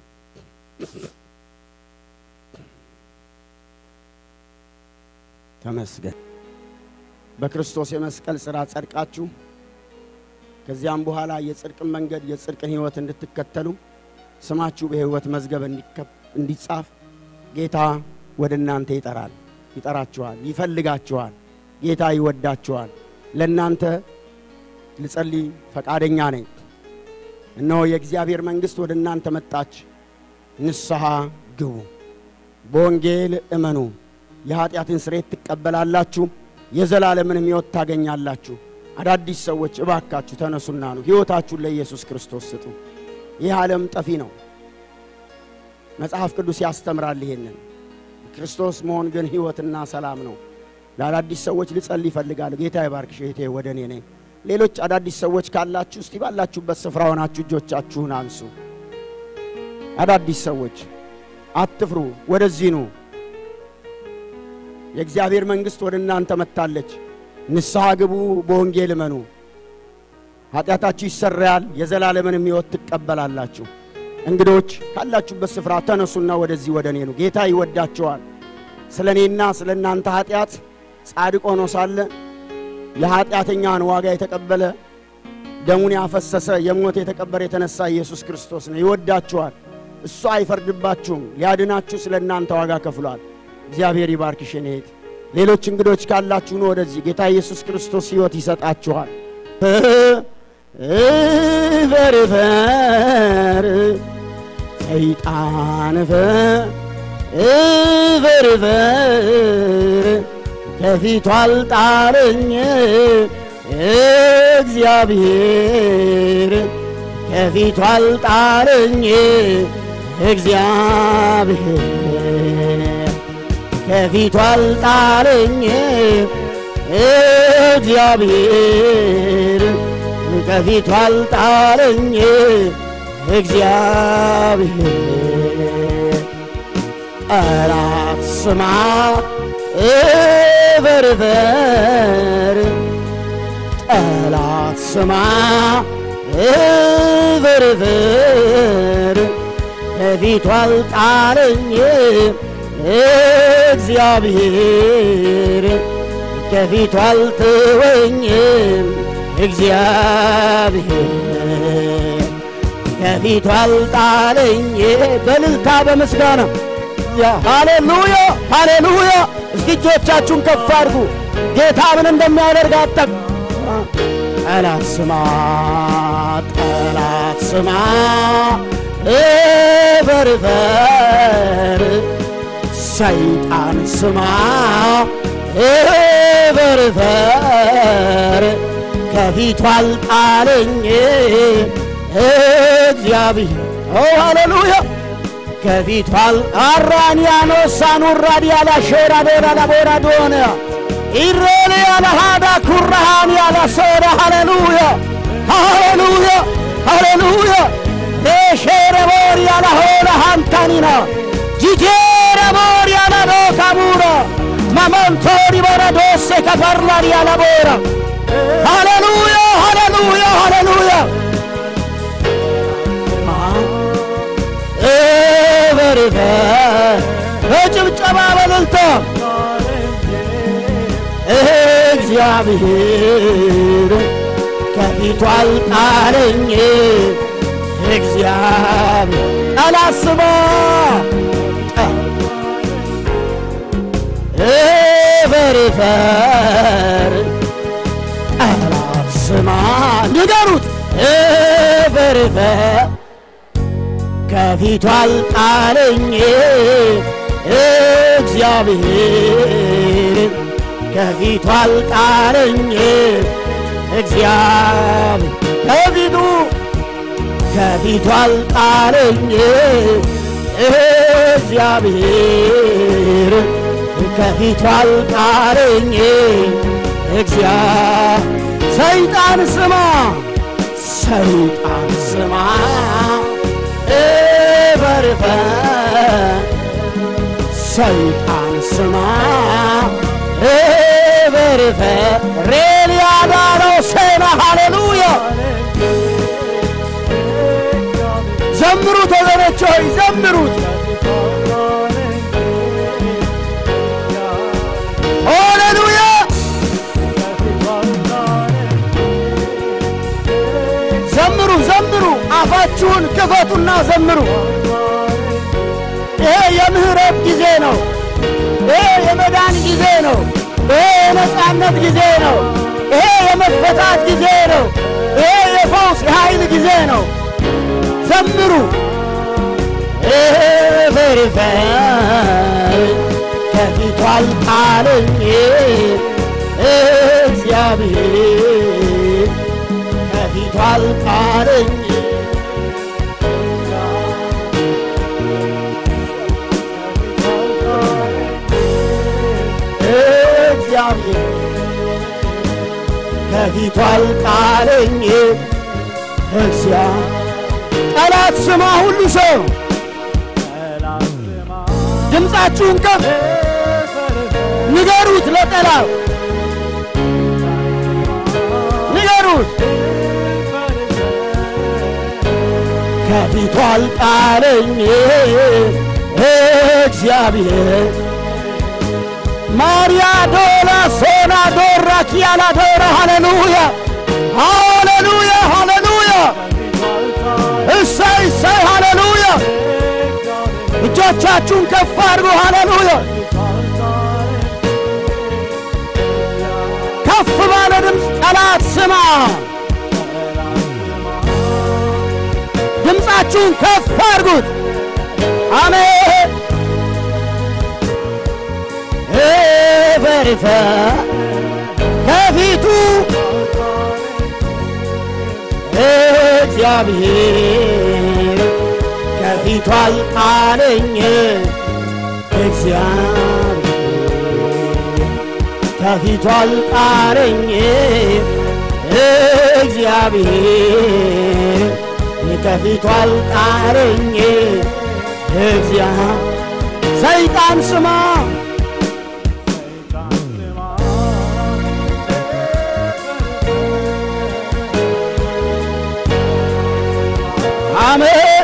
ተመስገን። በክርስቶስ የመስቀል ሥራ ጸድቃችሁ ከዚያም በኋላ የጽድቅን መንገድ የጽድቅን ሕይወት እንድትከተሉ ስማችሁ በሕይወት መዝገብ እንዲጻፍ ጌታ ወደ እናንተ ይጠራል። ይጠራችኋል፣ ይፈልጋችኋል። ጌታ ይወዳችኋል። ለእናንተ ልጸልይ ፈቃደኛ ነኝ። እነሆ የእግዚአብሔር መንግሥት ወደ እናንተ መጣች። ንስሐ ግቡ፣ በወንጌል እመኑ፣ የኀጢአትን ስርየት ትቀበላላችሁ፣ የዘላለምንም ሕይወት ታገኛላችሁ። አዳዲስ ሰዎች እባካችሁ ተነሱና ነው ሕይወታችሁን ለኢየሱስ ክርስቶስ ስጡ። ይህ ዓለም ጠፊ ነው። መጽሐፍ ቅዱስ ያስተምራል ይሄንን። ክርስቶስ መሆን ግን ሕይወትና ሰላም ነው። ለአዳዲስ ሰዎች ልጸልይ ይፈልጋሉ። ጌታ ይባርክሽ እህቴ፣ ወደ እኔ ነኝ። ሌሎች አዳዲስ ሰዎች ካላችሁ እስቲ ባላችሁበት ስፍራ ሆናችሁ እጆቻችሁን አንሱ። አዳዲስ ሰዎች አትፍሩ፣ ወደዚህ ኑ። የእግዚአብሔር መንግሥት ወደ እናንተ መጥታለች። ንስሐ ግቡ፣ በወንጌል እመኑ፣ ኃጢአታችሁ ይሰረያል፣ የዘላለምንም ሕይወት ትቀበላላችሁ። እንግዶች ካላችሁበት ስፍራ ተነሱና ወደዚህ ወደ እኔ ኑ። ጌታ ይወዳቸዋል። ስለ እኔና ስለ እናንተ ኃጢአት ጻድቅ ሆኖ ሳለ የኃጢአተኛን ዋጋ የተቀበለ ደሙን ያፈሰሰ የሞት የተቀበረ የተነሳ ኢየሱስ ክርስቶስ ነው። ይወዳችኋል። እሱ አይፈርድባችሁም። ሊያድናችሁ ስለ እናንተ ዋጋ ከፍሏል። እግዚአብሔር ይባርክሽ የኔ እህት። ሌሎች እንግዶች ካላችሁ ነው ወደዚህ። ጌታ ኢየሱስ ክርስቶስ ሕይወት ይሰጣችኋል። እፈር እፈር ሰይጣን እፈር እፈር ከፊቱ አልጣለኝ እግዚአብሔር ከፊቱ አልጣለኝ እግዚአብሔር ከፊቱ አልጣለኝ እግዚአብሔር ከፊቱ አልጣለኝ እግዚአብሔር ጠላት ስማ እበርበር ጠላት ስማ እበርበር ከፊቱ አልጣለኝ እግዚአብሔር ከፊቱ አልተወኝም እግዚአብሔር ከፊቱ አልጣለኝ በልልታ በምስጋና ሃሌሉያ ሃሌሉያ። እስቲ እጆቻችሁን ከፍ አድርጉ። ጌታ ምን እንደሚያደርግ አጠቅ ጠላት ስማ ጠላት ስማ እበርበር ሰይጣን ስማ እበርበር ከፊቱ አልጣለኝ እግዚአብሔር ኦ ሃሌሉያ ከፊቱ አራንያኖ ሳኑራድ ያላ ሼራ ዶራ ላቦራ ዶነ ኢሬል ያላ ሃዳ ኩራሃን ያላ ሶዳ ሃሌሉያ ሃሌሉያ ሃሌሉያ ሬሼረ ቦር ያላ ሆላ ሃንታኒና ጂጄረ ቦር ያላ ዶካቡራ ማመንቶሪ ቦራ ዶሴ ከፈርላድ ያላ ቦራ ሃሌሉያ ሃሌሉያ ሃሌሉያ እበርበ በጭብጨባ በልልታ እግዚአብሔር ከፊቱ አልጣለኝ እግዚአብሔር ጠላት ስማ እበርበር ጠላት ስማ ንገሩት እበርበር ከፊቱ አልጣለኝ እግዚአብሔር ከፊቱ አልጣለኝ እግዚአብሔር ከፊቱ ከፊቱ አልጣለኝ እግዚአብሔር ከፊቱ አልጣለኝ እግዚአብሔር ሰይጣን ስማ ሰይጣን ስማ እበርበ ሰይጣን ስማ እበርበ ሬልያዳነው ሴና ሃሌሉያ ዘምሩት ወገኖች ሆይ ዘምሩት ሃሌሉያ ዘምሩ ዘምሩ አፋችሁን ክፈቱና ዘምሩ ይሄ የምህረት ጊዜ ነው ይሄ የመዳን ጊዜ ነው። ይሄ የነጻነት ጊዜ ነው። ይሄ የመፈታት ጊዜ ነው። ይሄ የፈውስ የኃይል ጊዜ ነው። ዘምሩ ፈሪፈር ከፊቱ አልጣለኝ እግዚአብሔር ከፊቱ አልጣለኝ እግዚአብሔር ከፊቱ አልጣለኝ እግዚአብሔር ጠላት ስማ ሁሉ ሰው ድምፃችሁን ከፍ ንገሩት፣ ለጠላት ንገሩት። ከፊቱ አልጣለኝ እግዚአብሔር ማርያ ዶላ ሶና ዶራ ኪያላ ዶራ ሃሌሉያ ሃሌሉያ ሃሌሉያ እሰይ እሰይ ሃሌሉያ እጆቻችሁን ከፍ አድርጉ ሃሌሉያ ከፍ ባለ ድምፅ ጠላት ስማ ድምፃችሁን ከፍ አድርጉት አሜን ፈሪፈ ከፊቱ እግዚአብሔር ከፊቱ አልጣለኝ እግዚአብሔር ከፊቱ አልጣለኝ እግዚአብሔር ከፊቱ አልጣለኝ እግዚአብሔር ሰይጣን ስማ አሜን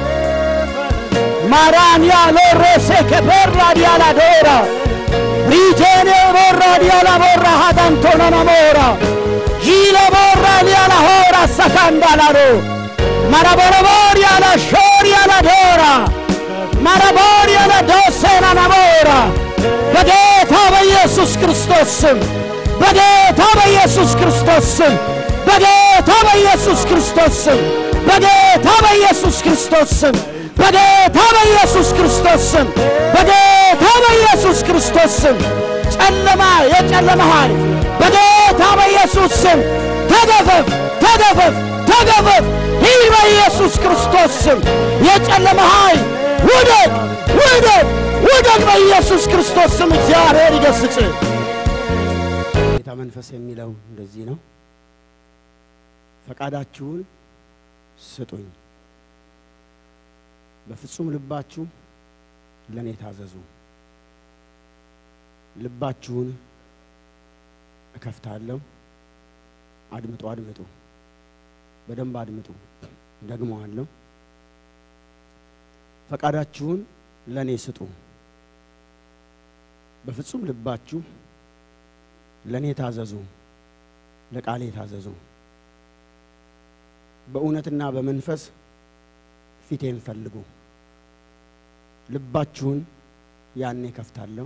ማራንያ ሎሬሴ ከበራ ዲያላ ዶራ ሪጄኔ ቦራ ዲያላ ቦራ ሀዳንቶናና ሞራ ዢለ ቦራ ዲያላ ሆራ ሰካንዳላዶ ማራቦረቦሪያላ ሾሪያላ ዶራ ማራቦሪያላ ዶሴናና ሞራ በጌታ በኢየሱስ ክርስቶስ ስም በጌታ በኢየሱስ ክርስቶስ ስም በጌታ በኢየሱስ ክርስቶስ ስም በጌታ በኢየሱስ ክርስቶስ ስም በጌታ በኢየሱስ ክርስቶስ ስም በጌታ በኢየሱስ ክርስቶስ ስም ጨለማ የጨለማ ኃይል በጌታ በኢየሱስ ስም ተገፈፍ ተገፈፍ ተገፈፍ ይህ በኢየሱስ ክርስቶስ ስም የጨለማ ኃይል ውደቅ ውደቅ ውደቅ በኢየሱስ ክርስቶስ ስም እግዚአብሔር ይገስጽ ጌታ መንፈስ የሚለው እንደዚህ ነው ፈቃዳችሁን ስጡኝ በፍጹም ልባችሁ ለእኔ ታዘዙ ልባችሁን እከፍታለሁ አድምጡ አድምጡ በደንብ አድምጡ ደግመዋለሁ ፈቃዳችሁን ለእኔ ስጡ በፍጹም ልባችሁ ለእኔ ታዘዙ ለቃሌ ታዘዙ በእውነትና በመንፈስ ፊቴን ፈልጉ ልባችሁን ያኔ እከፍታለሁ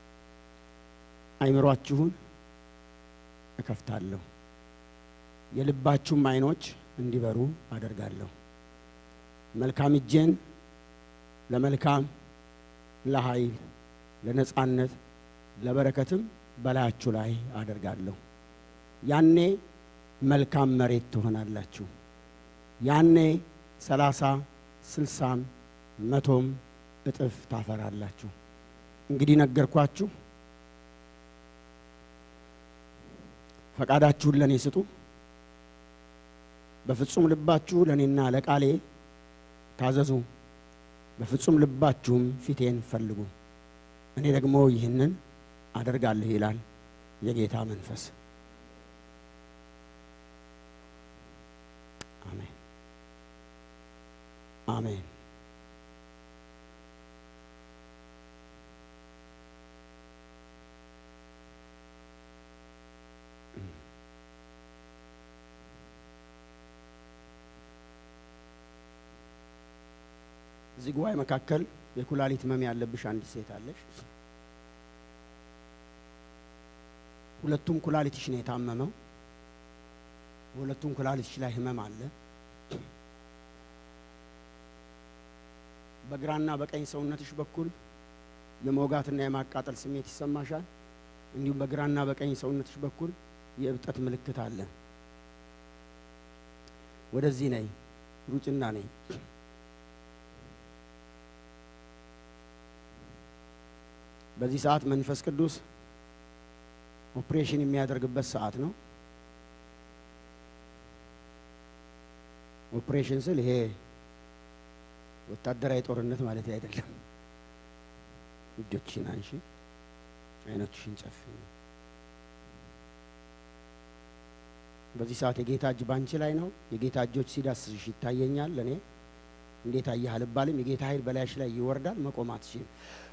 አይምሯችሁን እከፍታለሁ የልባችሁም አይኖች እንዲበሩ አደርጋለሁ መልካም እጄን ለመልካም ለኃይል ለነጻነት ለበረከትም በላያችሁ ላይ አደርጋለሁ ያኔ መልካም መሬት ትሆናላችሁ ያኔ ሰላሳ ስልሳም መቶም እጥፍ ታፈራላችሁ እንግዲህ ነገርኳችሁ ፈቃዳችሁን ለእኔ ስጡ በፍጹም ልባችሁ ለእኔና ለቃሌ ታዘዙ በፍጹም ልባችሁም ፊቴን ፈልጉ እኔ ደግሞ ይህንን አደርጋለሁ ይላል የጌታ መንፈስ አሜን አሜን እዚህ ጉባኤ መካከል የኩላሊት ህመም ያለብሽ አንዲት ሴት አለሽ ሁለቱም ኩላሊትሽ ነው የታመመው። በሁለቱም ኩላሊትሽ ላይ ህመም አለ። በግራና በቀኝ ሰውነትሽ በኩል የመውጋትና የማቃጠል ስሜት ይሰማሻል። እንዲሁም በግራና በቀኝ ሰውነትሽ በኩል የእብጠት ምልክት አለ። ወደዚህ ነይ፣ ሩጭና ነይ። በዚህ ሰዓት መንፈስ ቅዱስ ኦፕሬሽን የሚያደርግበት ሰዓት ነው። ኦፕሬሽን ስል ይሄ ወታደራዊ ጦርነት ማለት አይደለም። እጆችን አንሺ፣ አይኖችሽን ጨፍኝ። በዚህ ሰዓት የጌታ እጅ ባንቺ ላይ ነው። የጌታ እጆች ሲዳስስሽ ይታየኛል። ለእኔ እንዴት አየህ አልባልም። የጌታ ኃይል በላይሽ ላይ ይወርዳል። መቆም አትችይም።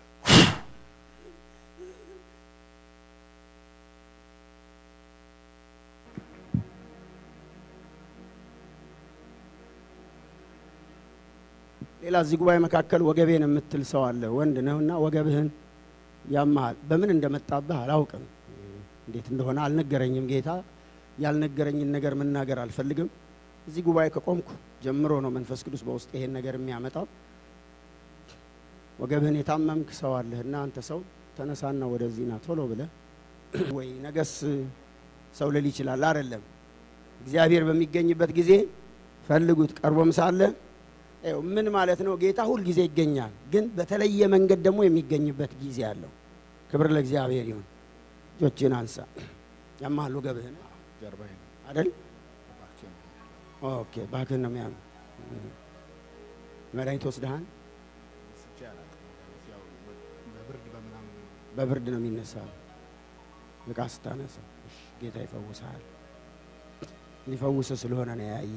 ሌላ እዚህ ጉባኤ መካከል ወገቤን የምትል ሰው አለ። ወንድ ነህና ወገብህን ያመሃል። በምን እንደመጣብህ አላውቅም፣ እንዴት እንደሆነ አልነገረኝም ጌታ። ያልነገረኝን ነገር መናገር አልፈልግም። እዚህ ጉባኤ ከቆምኩ ጀምሮ ነው መንፈስ ቅዱስ በውስጥ ይሄን ነገር የሚያመጣው። ወገብህን የታመምክ ሰው አለህና አንተ ሰው ተነሳና ወደዚህ ና ቶሎ ብለህ ወይ ነገስ ሰው ልል ይችላል። አይደለም እግዚአብሔር በሚገኝበት ጊዜ ፈልጉት፣ ቀርቦም ሳለ ይኸው ምን ማለት ነው? ጌታ ሁል ጊዜ ይገኛል፣ ግን በተለየ መንገድ ደግሞ የሚገኝበት ጊዜ አለው። ክብር ለእግዚአብሔር ይሁን። እጆችን አንሳ። ያማሉ ገብህን ጀርባዬ ነው አይደል? እባክህ ነው። ኦኬ፣ ባክህን ነው የሚያም መድኃኒት ወስደሃል? ስቼ አላውቅም። ያው በብርድ በምናምን ነው። በብርድ ነው የሚነሳው እቃ ስታነሳ። እሺ፣ ጌታ ይፈውስሃል። ሊፈውስ ስለሆነ ነው ያየ።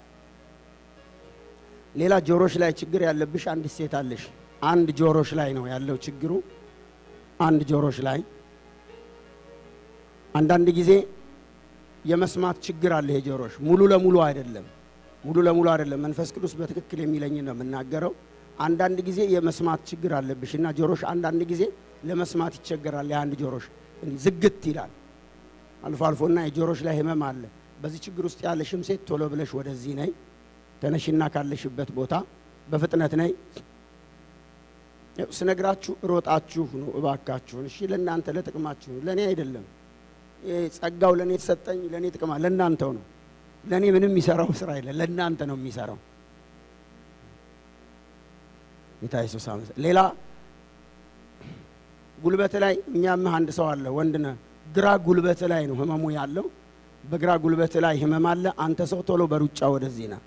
ሌላ ጆሮሽ ላይ ችግር ያለብሽ አንዲት ሴት አለሽ። አንድ ጆሮሽ ላይ ነው ያለው ችግሩ፣ አንድ ጆሮሽ ላይ። አንዳንድ ጊዜ የመስማት ችግር አለ። ይሄ ጆሮሽ ሙሉ ለሙሉ አይደለም፣ ሙሉ ለሙሉ አይደለም። መንፈስ ቅዱስ በትክክል የሚለኝ ነው የምናገረው። አንዳንድ ጊዜ የመስማት ችግር አለብሽ እና ጆሮሽ አንዳንድ ጊዜ ለመስማት ይቸገራል። የአንድ ጆሮሽ እንዲህ ዝግት ይላል አልፎ አልፎና የጆሮሽ ላይ ህመም አለ። በዚህ ችግር ውስጥ ያለሽም ሴት ቶሎ ብለሽ ወደዚህ ነይ። ተነሽና ካለሽበት ቦታ በፍጥነት ነይ። ያው ስነግራችሁ ሮጣችሁ ነው እባካችሁን። እሺ ለእናንተ ለጥቅማችሁ ነው፣ ለእኔ አይደለም። ይሄ ጸጋው ለእኔ የተሰጠኝ ለእኔ ጥቅማ ለእናንተው ነው። ለእኔ ምንም የሚሰራው ስራ የለ፣ ለእናንተ ነው የሚሰራው። ጌታ ኢየሱስ አመሰ ሌላ ጉልበት ላይ የሚያምህ አንድ ሰው አለ። ወንድ ነህ፣ ግራ ጉልበት ላይ ነው ህመሙ ያለው። በግራ ጉልበት ላይ ህመም አለ። አንተ ሰው ቶሎ በሩጫ ወደዚህ ና።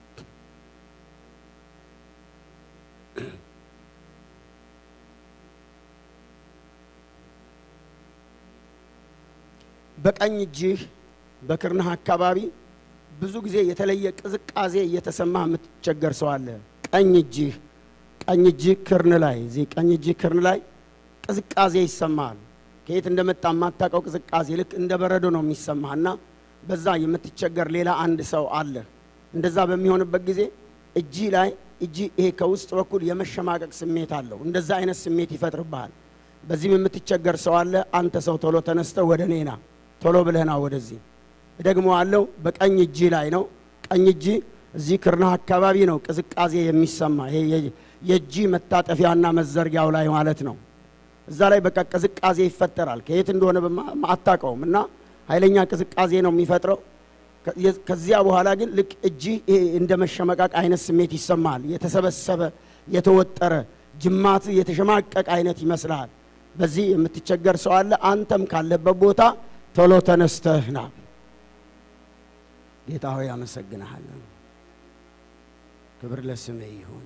በቀኝ እጅህ በክርንህ አካባቢ ብዙ ጊዜ የተለየ ቅዝቃዜ እየተሰማ የምትቸገር ሰው አለ። ቀኝ እጅህ ቀኝ እጅህ ክርን ላይ እዚህ ቀኝ እጅህ ክርን ላይ ቅዝቃዜ ይሰማል። ከየት እንደመጣ የማታውቀው ቅዝቃዜ ልክ እንደ በረዶ ነው የሚሰማህና በዛ የምትቸገር ሌላ አንድ ሰው አለ። እንደዛ በሚሆንበት ጊዜ እጅ ላይ እጅ ይሄ ከውስጥ በኩል የመሸማቀቅ ስሜት አለው። እንደዛ አይነት ስሜት ይፈጥርብሃል። በዚህም የምትቸገር ሰው አለ። አንተ ሰው ቶሎ ተነስተህ ወደ እኔ ና፣ ቶሎ ብለህ ና ወደዚህ። ደግሞ አለው በቀኝ እጅ ላይ ነው። ቀኝ እጅ እዚህ ክርናህ አካባቢ ነው ቅዝቃዜ የሚሰማ ይሄ የ- የእጅ መታጠፊያና መዘርጊያው ላይ ማለት ነው። እዛ ላይ በቃ ቅዝቃዜ ይፈጠራል። ከየት እንደሆነ በማ- አታውቀውም እና ኃይለኛ ቅዝቃዜ ነው የሚፈጥረው። ከ- የ- ከዚያ በኋላ ግን ልክ እጅ ይሄ እንደ መሸመቃቅ አይነት ስሜት ይሰማል። የተሰበሰበ የተወጠረ ጅማት የተሸማቀቅ አይነት ይመስልሃል። በዚህ የምትቸገር ሰው አለ። አንተም ካለበት ቦታ ቶሎ ተነስተህ ና። ጌታ ሆይ አመሰግንሃለሁ። ክብር ለስምህ ይሁን፣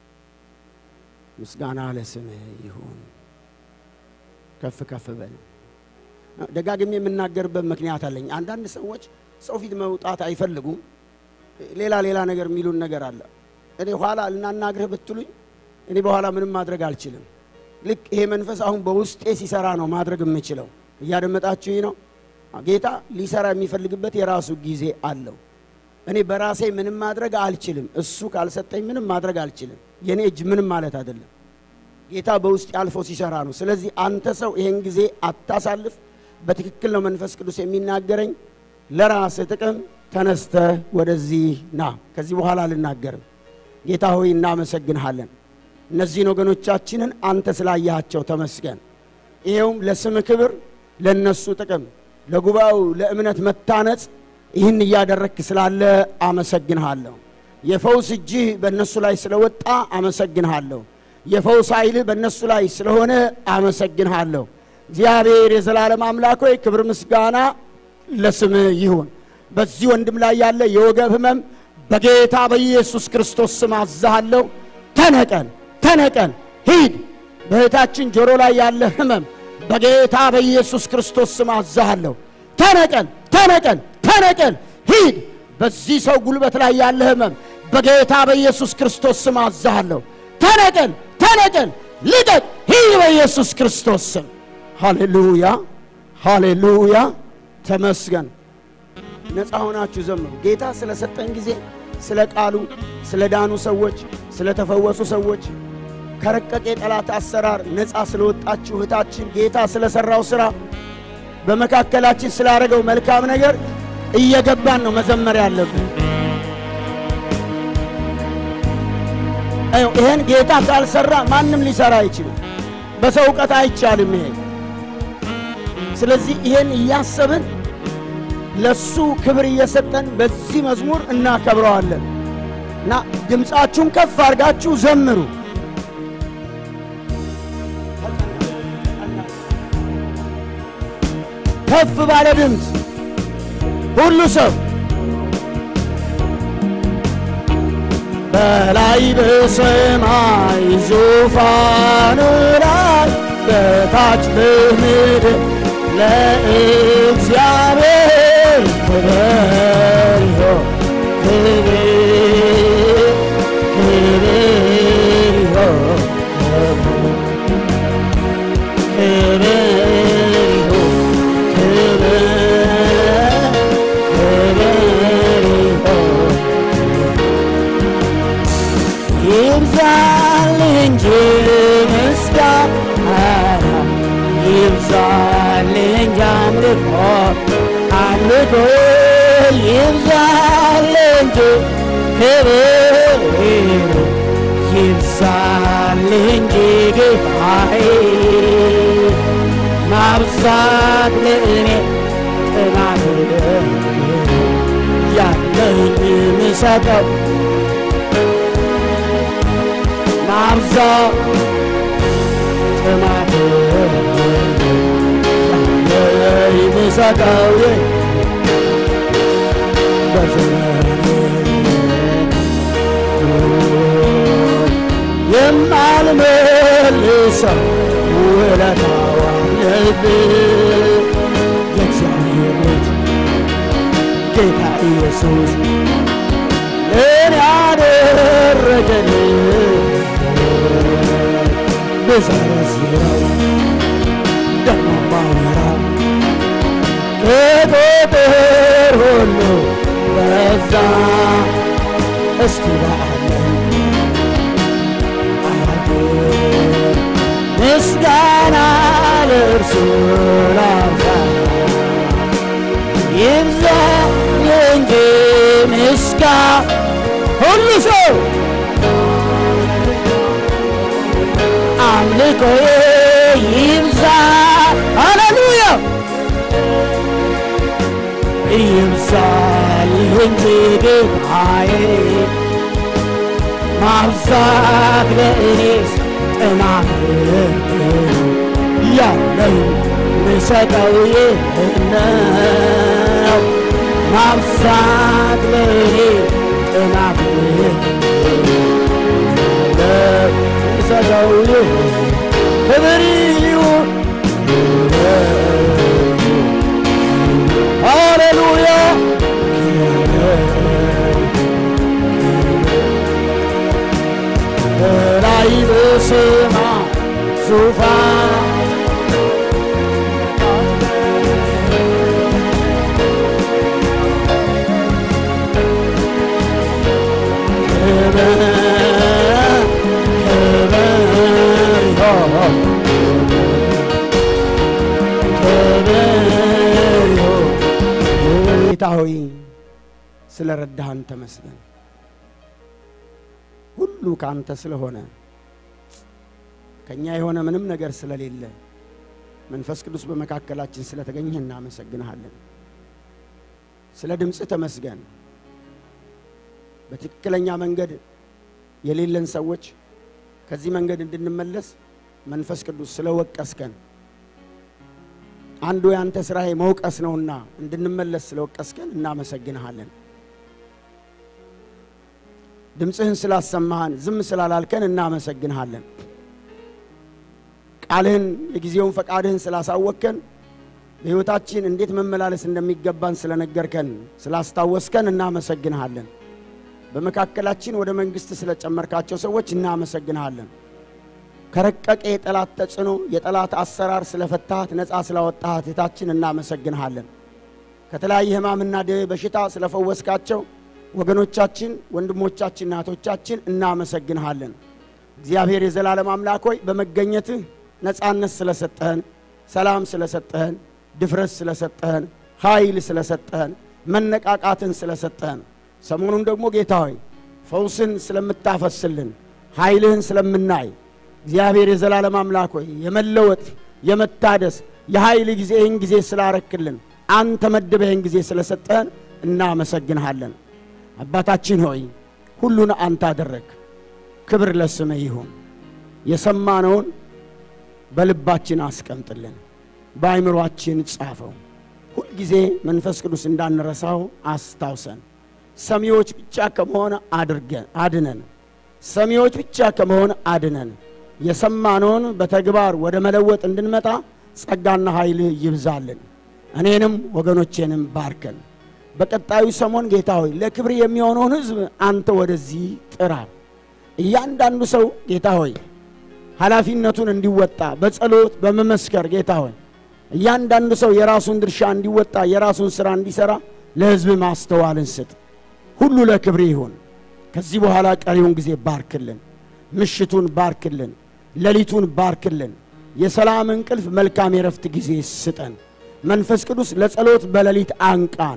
ምስጋና ለስምህ ይሁን። ከፍ ከፍ በል። ደጋግሜ የምናገርበት ምክንያት አለኝ። አንዳንድ ሰዎች ሰው ፊት መውጣት አይፈልጉም። ሌላ ሌላ ነገር የሚሉን ነገር አለ። እኔ ኋላ ልናናግርህ ብትሉኝ እኔ በኋላ ምንም ማድረግ አልችልም። ልክ ይሄ መንፈስ አሁን በውስጤ ሲሰራ ነው ማድረግ የምችለው። እያደመጣችሁኝ ነው? ጌታ ሊሰራ የሚፈልግበት የራሱ ጊዜ አለው። እኔ በራሴ ምንም ማድረግ አልችልም። እሱ ካልሰጠኝ ምንም ማድረግ አልችልም። የእኔ እጅ ምንም ማለት አይደለም። ጌታ በውስጥ አልፎ ሲሰራ ነው። ስለዚህ አንተ ሰው ይሄን ጊዜ አታሳልፍ። በትክክል ነው መንፈስ ቅዱስ የሚናገረኝ። ለራስህ ጥቅም ተነስተህ ወደዚህ ና። ከዚህ በኋላ አልናገርም። ጌታ ሆይ እናመሰግንሃለን። እነዚህን ወገኖቻችንን አንተ ስላያቸው ተመስገን። ይሄውም ለስም ክብር፣ ለነሱ ጥቅም፣ ለጉባኤው ለእምነት መታነጽ ይህን እያደረግክ ስላለ አመሰግንሃለሁ። የፈውስ እጅህ በእነሱ ላይ ስለወጣ አመሰግንሃለሁ። የፈውስ ኃይልህ በእነሱ ላይ ስለሆነ አመሰግንሃለሁ። እግዚአብሔር የዘላለም አምላክ ሆይ ክብር ምስጋና ለስምህ ይሁን። በዚህ ወንድም ላይ ያለ የወገብ ህመም በጌታ በኢየሱስ ክርስቶስ ስም አዛሃለሁ። ተነቀል፣ ተነቀል፣ ሂድ። በእህታችን ጆሮ ላይ ያለ ህመም በጌታ በኢየሱስ ክርስቶስ ስም አዛሃለሁ። ተነቀል፣ ተነቀል፣ ተነቀል፣ ሂድ። በዚህ ሰው ጉልበት ላይ ያለ ህመም በጌታ በኢየሱስ ክርስቶስ ስም አዛሃለሁ። ተነቀል፣ ተነቀል፣ ልቀቅ፣ ሂድ በኢየሱስ ክርስቶስ ስም። ሃሌሉያ፣ ሃሌሉያ። ተመስገን። ነፃ ሆናችሁ ዘምሩ። ጌታ ስለሰጠን ጊዜ ስለ ቃሉ፣ ስለ ዳኑ ሰዎች፣ ስለ ተፈወሱ ሰዎች ከረቀቅ የጠላት አሰራር ነፃ ስለወጣችሁ እህታችን ጌታ ስለሰራው ሥራ በመካከላችን ስላደረገው መልካም ነገር እየገባን ነው መዘመር ያለብን። ይህን ጌታ ካልሰራ ማንም ሊሰራ አይችልም። በሰው እውቀት አይቻልም ይሄ። ስለዚህ ይሄን እያሰብን ለሱ ክብር እየሰጠን በዚህ መዝሙር እናከብረዋለን እና ድምፃችሁን ከፍ አድርጋችሁ ዘምሩ። ከፍ ባለ ድምፅ ሁሉ ሰው በላይ በሰማይ ዙፋኑ ላይ በታች በምድር ለእግዚአብሔር ክብር ይሁን፣ ክብር ክብር ይሁን፣ ክብር ይሁን፣ ክብር ክብር ይሁን ይብዛል እንጂ ምስጋና ይብዛል እንጂ አምልኮ አምልኮ ይብዛል እንጂ ክብር ይብዛል እንጂ ጌታዬ ማብዛት ለእኔ ጥማት ያለኝ ምሰጠው ማብዛት ጥማት ያለኝ ምሰጠው በዘመኔ የማልመልሰው ውለታው አለብኝ የእግዚአብሔር ልጅ ጌታ ኢየሱስ እኔ ያደረገልኝ ብዘረዝረው ደግሞ ማወራው ከቁጥር ሁሉ በዛ እስቲ በዓለም አረግ ምስጋና ለእርሱ ላብዛ ይብዛ እንጂ ምስጋ ሁሉ ሰው አምልኮዬ ይብዛ ሃሌሉያ ይብዛል እንጂ ጌታዬ ማብዛት ለእኔስ ጥማት ያለኝ ምሰጠው ይህ ነው ማብዛት ለእኔ ጥማት ያለው ምሰጠው ይህ ክብር ይሁን ሃሌሉያ በላይ በሰማይ ዙፋን ክብር ሆይ ስለ ረዳሃን ተመስገን። ሁሉ ከአንተ ስለሆነ ከእኛ የሆነ ምንም ነገር ስለሌለ መንፈስ ቅዱስ በመካከላችን ስለተገኘህ እናመሰግንሃለን። ስለ ድምፅህ ተመስገን። በትክክለኛ መንገድ የሌለን ሰዎች ከዚህ መንገድ እንድንመለስ መንፈስ ቅዱስ ስለወቀስከን አንዱ ያንተ ስራዬ መውቀስ ነውና እንድንመለስ ስለወቀስከን እናመሰግንሃለን። ድምፅህን ስላሰማሃን ዝም ስላላልከን እናመሰግንሃለን። ቃልህን የጊዜውን ፈቃድህን ስላሳወቅከን በሕይወታችን እንዴት መመላለስ እንደሚገባን ስለነገርከን ስላስታወስከን እናመሰግንሃለን። በመካከላችን ወደ መንግሥት ስለጨመርካቸው ሰዎች እናመሰግንሃለን። ከረቀቀ የጠላት ተጽዕኖ የጠላት አሰራር ስለፈታሃት ነፃ ስላወጣሃት እህታችን እናመሰግንሃለን። ከተለያየ ሕማምና ደዌ በሽታ ስለፈወስካቸው ወገኖቻችን፣ ወንድሞቻችን፣ እናቶቻችን እናመሰግንሃለን። እግዚአብሔር የዘላለም አምላክ ሆይ በመገኘትህ ነፃነት ስለሰጠህን፣ ሰላም ስለሰጠህን፣ ድፍረት ስለሰጠህን፣ ኃይል ስለሰጠህን፣ መነቃቃትን ስለሰጠህን ሰሞኑን ደግሞ ጌታ ሆይ ፈውስን ስለምታፈስልን ኃይልህን ስለምናይ እግዚአብሔር የዘላለም አምላክ ሆይ የመለወጥ የመታደስ የኃይል ጊዜ ይህን ጊዜ ስላረክልን አንተ መድበህ ይህን ጊዜ ስለሰጠህን እናመሰግንሃለን። አባታችን ሆይ ሁሉን አንተ አደረግ። ክብር ለስምህ ይሁን። የሰማነውን በልባችን አስቀምጥልን፣ በአይምሮአችን ጻፈው። ሁልጊዜ መንፈስ ቅዱስ እንዳንረሳው አስታውሰን። ሰሚዎች ብቻ ከመሆን አድርገን አድነን። ሰሚዎች ብቻ ከመሆን አድነን። የሰማነውን በተግባር ወደ መለወጥ እንድንመጣ ጸጋና ኃይልህ ይብዛልን። እኔንም ወገኖቼንም ባርከን። በቀጣዩ ሰሞን ጌታ ሆይ ለክብር የሚሆነውን ሕዝብ አንተ ወደዚህ ጥራ። እያንዳንዱ ሰው ጌታ ሆይ ኃላፊነቱን እንዲወጣ በጸሎት በመመስከር ጌታ ሆይ እያንዳንዱ ሰው የራሱን ድርሻ እንዲወጣ የራሱን ሥራ እንዲሠራ ለሕዝብ ማስተዋልን ስጥ። ሁሉ ለክብር ይሁን። ከዚህ በኋላ ቀሪውን ጊዜ ባርክልን። ምሽቱን ባርክልን። ሌሊቱን ባርክልን። የሰላም እንቅልፍ፣ መልካም የረፍት ጊዜ ስጠን። መንፈስ ቅዱስ ለጸሎት በሌሊት አንቃን፣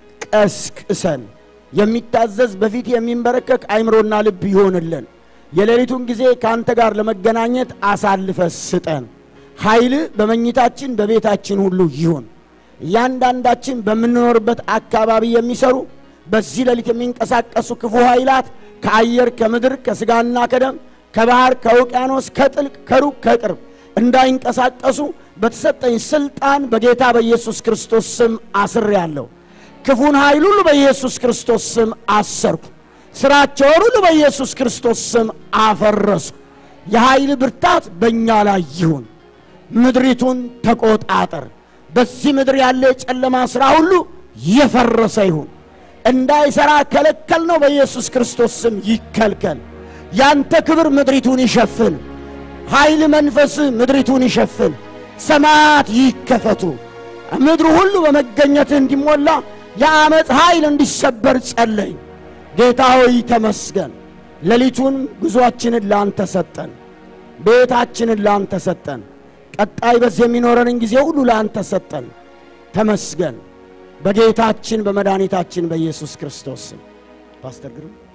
ቀስቅሰን። የሚታዘዝ በፊት የሚንበረከክ አይምሮና ልብ ይሆንልን። የሌሊቱን ጊዜ ከአንተ ጋር ለመገናኘት አሳልፈ ስጠን። ኃይል በመኝታችን በቤታችን ሁሉ ይሁን። እያንዳንዳችን በምንኖርበት አካባቢ የሚሰሩ በዚህ ሌሊት የሚንቀሳቀሱ ክፉ ኃይላት ከአየር ከምድር ከሥጋና ከደም ከባህር ከውቅያኖስ ከጥልቅ ከሩቅ ከቅርብ እንዳይንቀሳቀሱ በተሰጠኝ ስልጣን በጌታ በኢየሱስ ክርስቶስ ስም አስሬአለሁ። ክፉን ኃይል ሁሉ በኢየሱስ ክርስቶስ ስም አሰርኩ። ሥራቸውን ሁሉ በኢየሱስ ክርስቶስ ስም አፈረስኩ። የኃይል ብርታት በእኛ ላይ ይሁን። ምድሪቱን ተቆጣጠር። በዚህ ምድር ያለ የጨለማ ሥራ ሁሉ የፈረሰ ይሁን። እንዳይሠራ ከለከል ነው። በኢየሱስ ክርስቶስ ስም ይከልከል። ያንተ ክብር ምድሪቱን ይሸፍን። ኃይል መንፈስ ምድሪቱን ይሸፍን። ሰማያት ይከፈቱ። ምድሩ ሁሉ በመገኘትህ እንዲሞላ የአመፅ ኃይል እንዲሰበር ጸለይ። ጌታ ሆይ ተመስገን። ሌሊቱን ጉዞአችንን ላንተ ሰጠን። ቤታችንን ላንተ ሰጠን። ቀጣይ በዚህ የሚኖረንን ጊዜ ሁሉ ላንተ ሰጠን። ተመስገን። በጌታችን በመድኃኒታችን በኢየሱስ ክርስቶስ ስም ፓስተር ግሩም